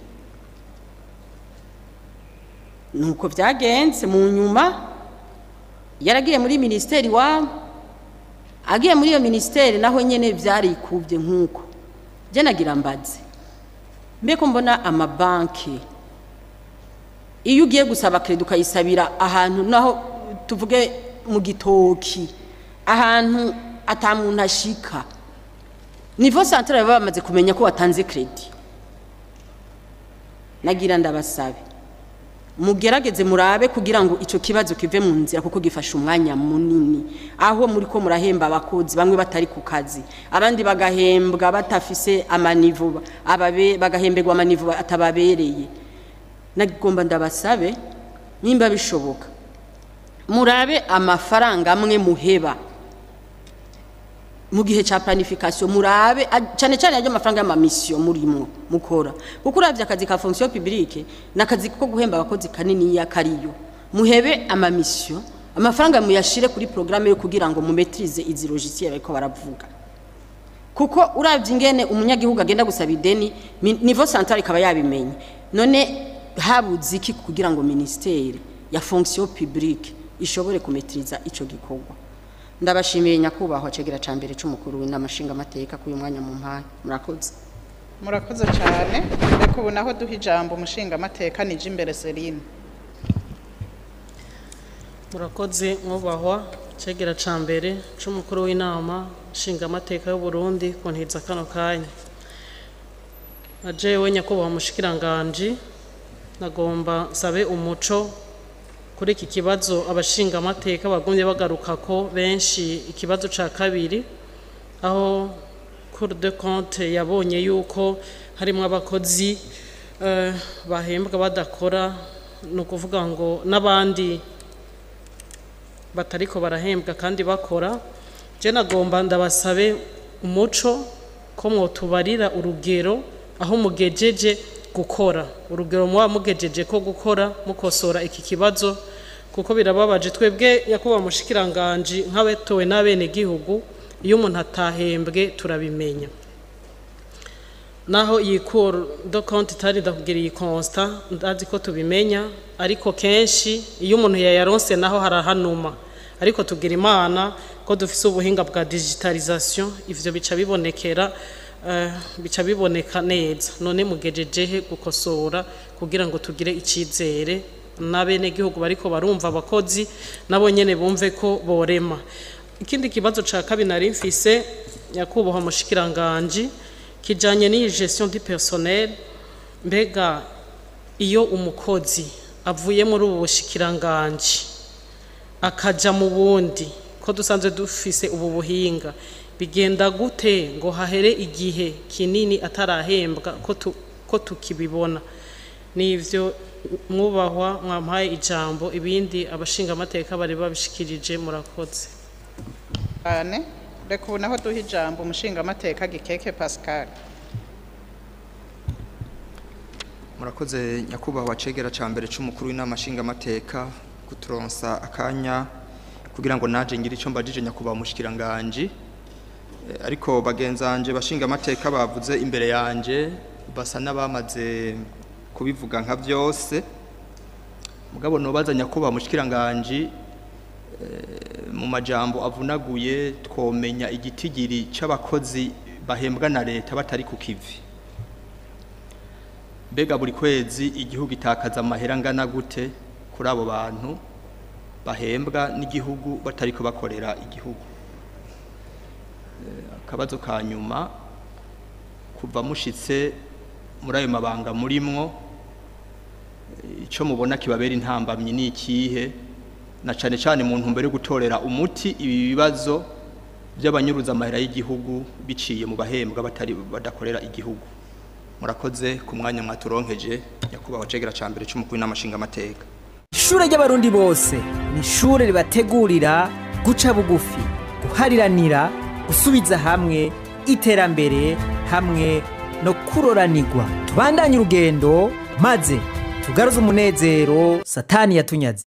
nuko byagenze mu nyuma yaragiye muri ministeri wabo agiye muri iyo ministeri naho nyene vyarikuvye nk'uko je nagira mbaze mbeko mbona amabanki iyo ugiye gusaba kredi ukayisabira ahantu naho tuvuge mu gitoki ahantu ata muntu ashika nivo centrale baba bamaze kumenya ko watanze kredi nagira ndabasabe mugerageze murabe kugira ngo ico kibazo kive mu nzira kuko gifasha umwanya munini aho muri ko murahemba abakozi bamwe batari ku kazi abandi bagahembwa batafise amanivu ababe bagahemberwa amanivu atababereye nagomba ndabasabe nimba bishoboka murabe amafaranga amwe muheba mu gihe cya planification murabe a- cyane cyane ajya amafaranga y'amamisiyo murimo mukora kuko uravye akazi ka fonction publique n'akazi ko guhemba abakozi kanini ya kariyo muhebe amamisiyo amafaranga muyashire kuri programme yo kugira ngo mumetrize izi logiciel bariko baravuga kuko uravye ingene umunyagihugu agenda gusaba ideni mi- niveau central ikaba yabimenye none habuze iki kugira ngo ministere ya fonction publique ishobore kumetriza ico gikorwa ndabashimiye nyakubahwa cegera ca mbere c'umukuru w'inamashinga amateka k'uyu mwanya mu mpaye murakoze murakoze cyane reka ubu naho duha ijambo umushinga amateka nije imbere serine murakoze mwubahwa cegera ca mbere c'umukuru w'inama nshingamateka y'u Burundi kuntiza kano kanya na jewe nyakubahwa mushikiranganji nagomba nsabe umuco kuri iki kibazo abashinga amateka bagumye bagaruka ko benshi ikibazo ca kabiri aho Cour de compte yabonye yuko harimo abakozi eh, bahembwa badakora ni ukuvuga ngo n'abandi batariko barahembwa kandi bakora je nagomba ndabasabe umuco ko mwotubarira urugero aho mugejeje gukora urugero muba mugejeje ko gukora mukosora iki kibazo kuko birababaje twebwe nyakubahwa mushikiranganji nk'abatowe n'abenegihugu iyo umuntu atahembwe turabimenya naho iyi cour de compte itari ndakubwira iyi constat ndazi ko tubimenya ariko kenshi iyo umuntu yayaronse naho harahanuma ariko tugira imana ko dufise ubuhinga bwa digitalisation ivyo bica bibonekera eh, bica biboneka neza none mugejejehe gukosora kugira ngo tugire icizere n'abenegihugu bariko barumva abakozi nabo nyene bumve ko borema ikindi kibazo ca kabiri nari mfise nyakubahwa mushikiranganji kijanye n'iyi gestion du personnel mbega iyo umukozi avuye muri ubu bushikiranganji akaja mu bundi ko dusanzwe dufise ubu buhinga bigenda gute ngo hahere igihe kinini atarahembwa ko tu- ko tukibibona nivyo mwubahwa mwampaye ijambo ibindi abashinga amateka bari babishikirije murakoze cyane reka ubu naho duha ijambo umushingamateka gikeke pascal murakoze nyakubahwa cegera ca mbere c'umukuru w'inama nshingamateka kuturonsa akanya kugira ngo naje ngire ico mbajije nyakubahwa mushikiranganji Eh, ariko bagenzanje bashingamateka bavuze imbere yanje basa n'abamaze kubivuga nka vyose mugabo nobaza nyakubahwa mushikiranganji eh, mu majambo avunaguye twomenya igitigiri c'abakozi bahembwa na leta batari ku kivi mbega buri kwezi igihugu itakaza amahera angana gute kuri abo bantu bahembwa n'igihugu batariko bakorera igihugu Eh, akabazo ka nyuma kuva mushitse muri ayo mabanga murimwo eh, ico mubona kibabera intambamyi ni ikihe na cane cane mu ntumbero yo gutorera umuti ibi bibazo by'abanyuruza amahera y'igihugu biciye mu bahembwa batari badakorera igihugu murakoze ku mwanya mwaturonkeje nyakubahwa cegera ca mbere c'umukuru n'amashinga amateka ishure ry'abarundi bose ni ishure ribategurira guca bugufi guhariranira gusubiza hamwe iterambere hamwe no kuroranirwa tubandanye urugendo maze tugaruze umunezero satani yatunyaze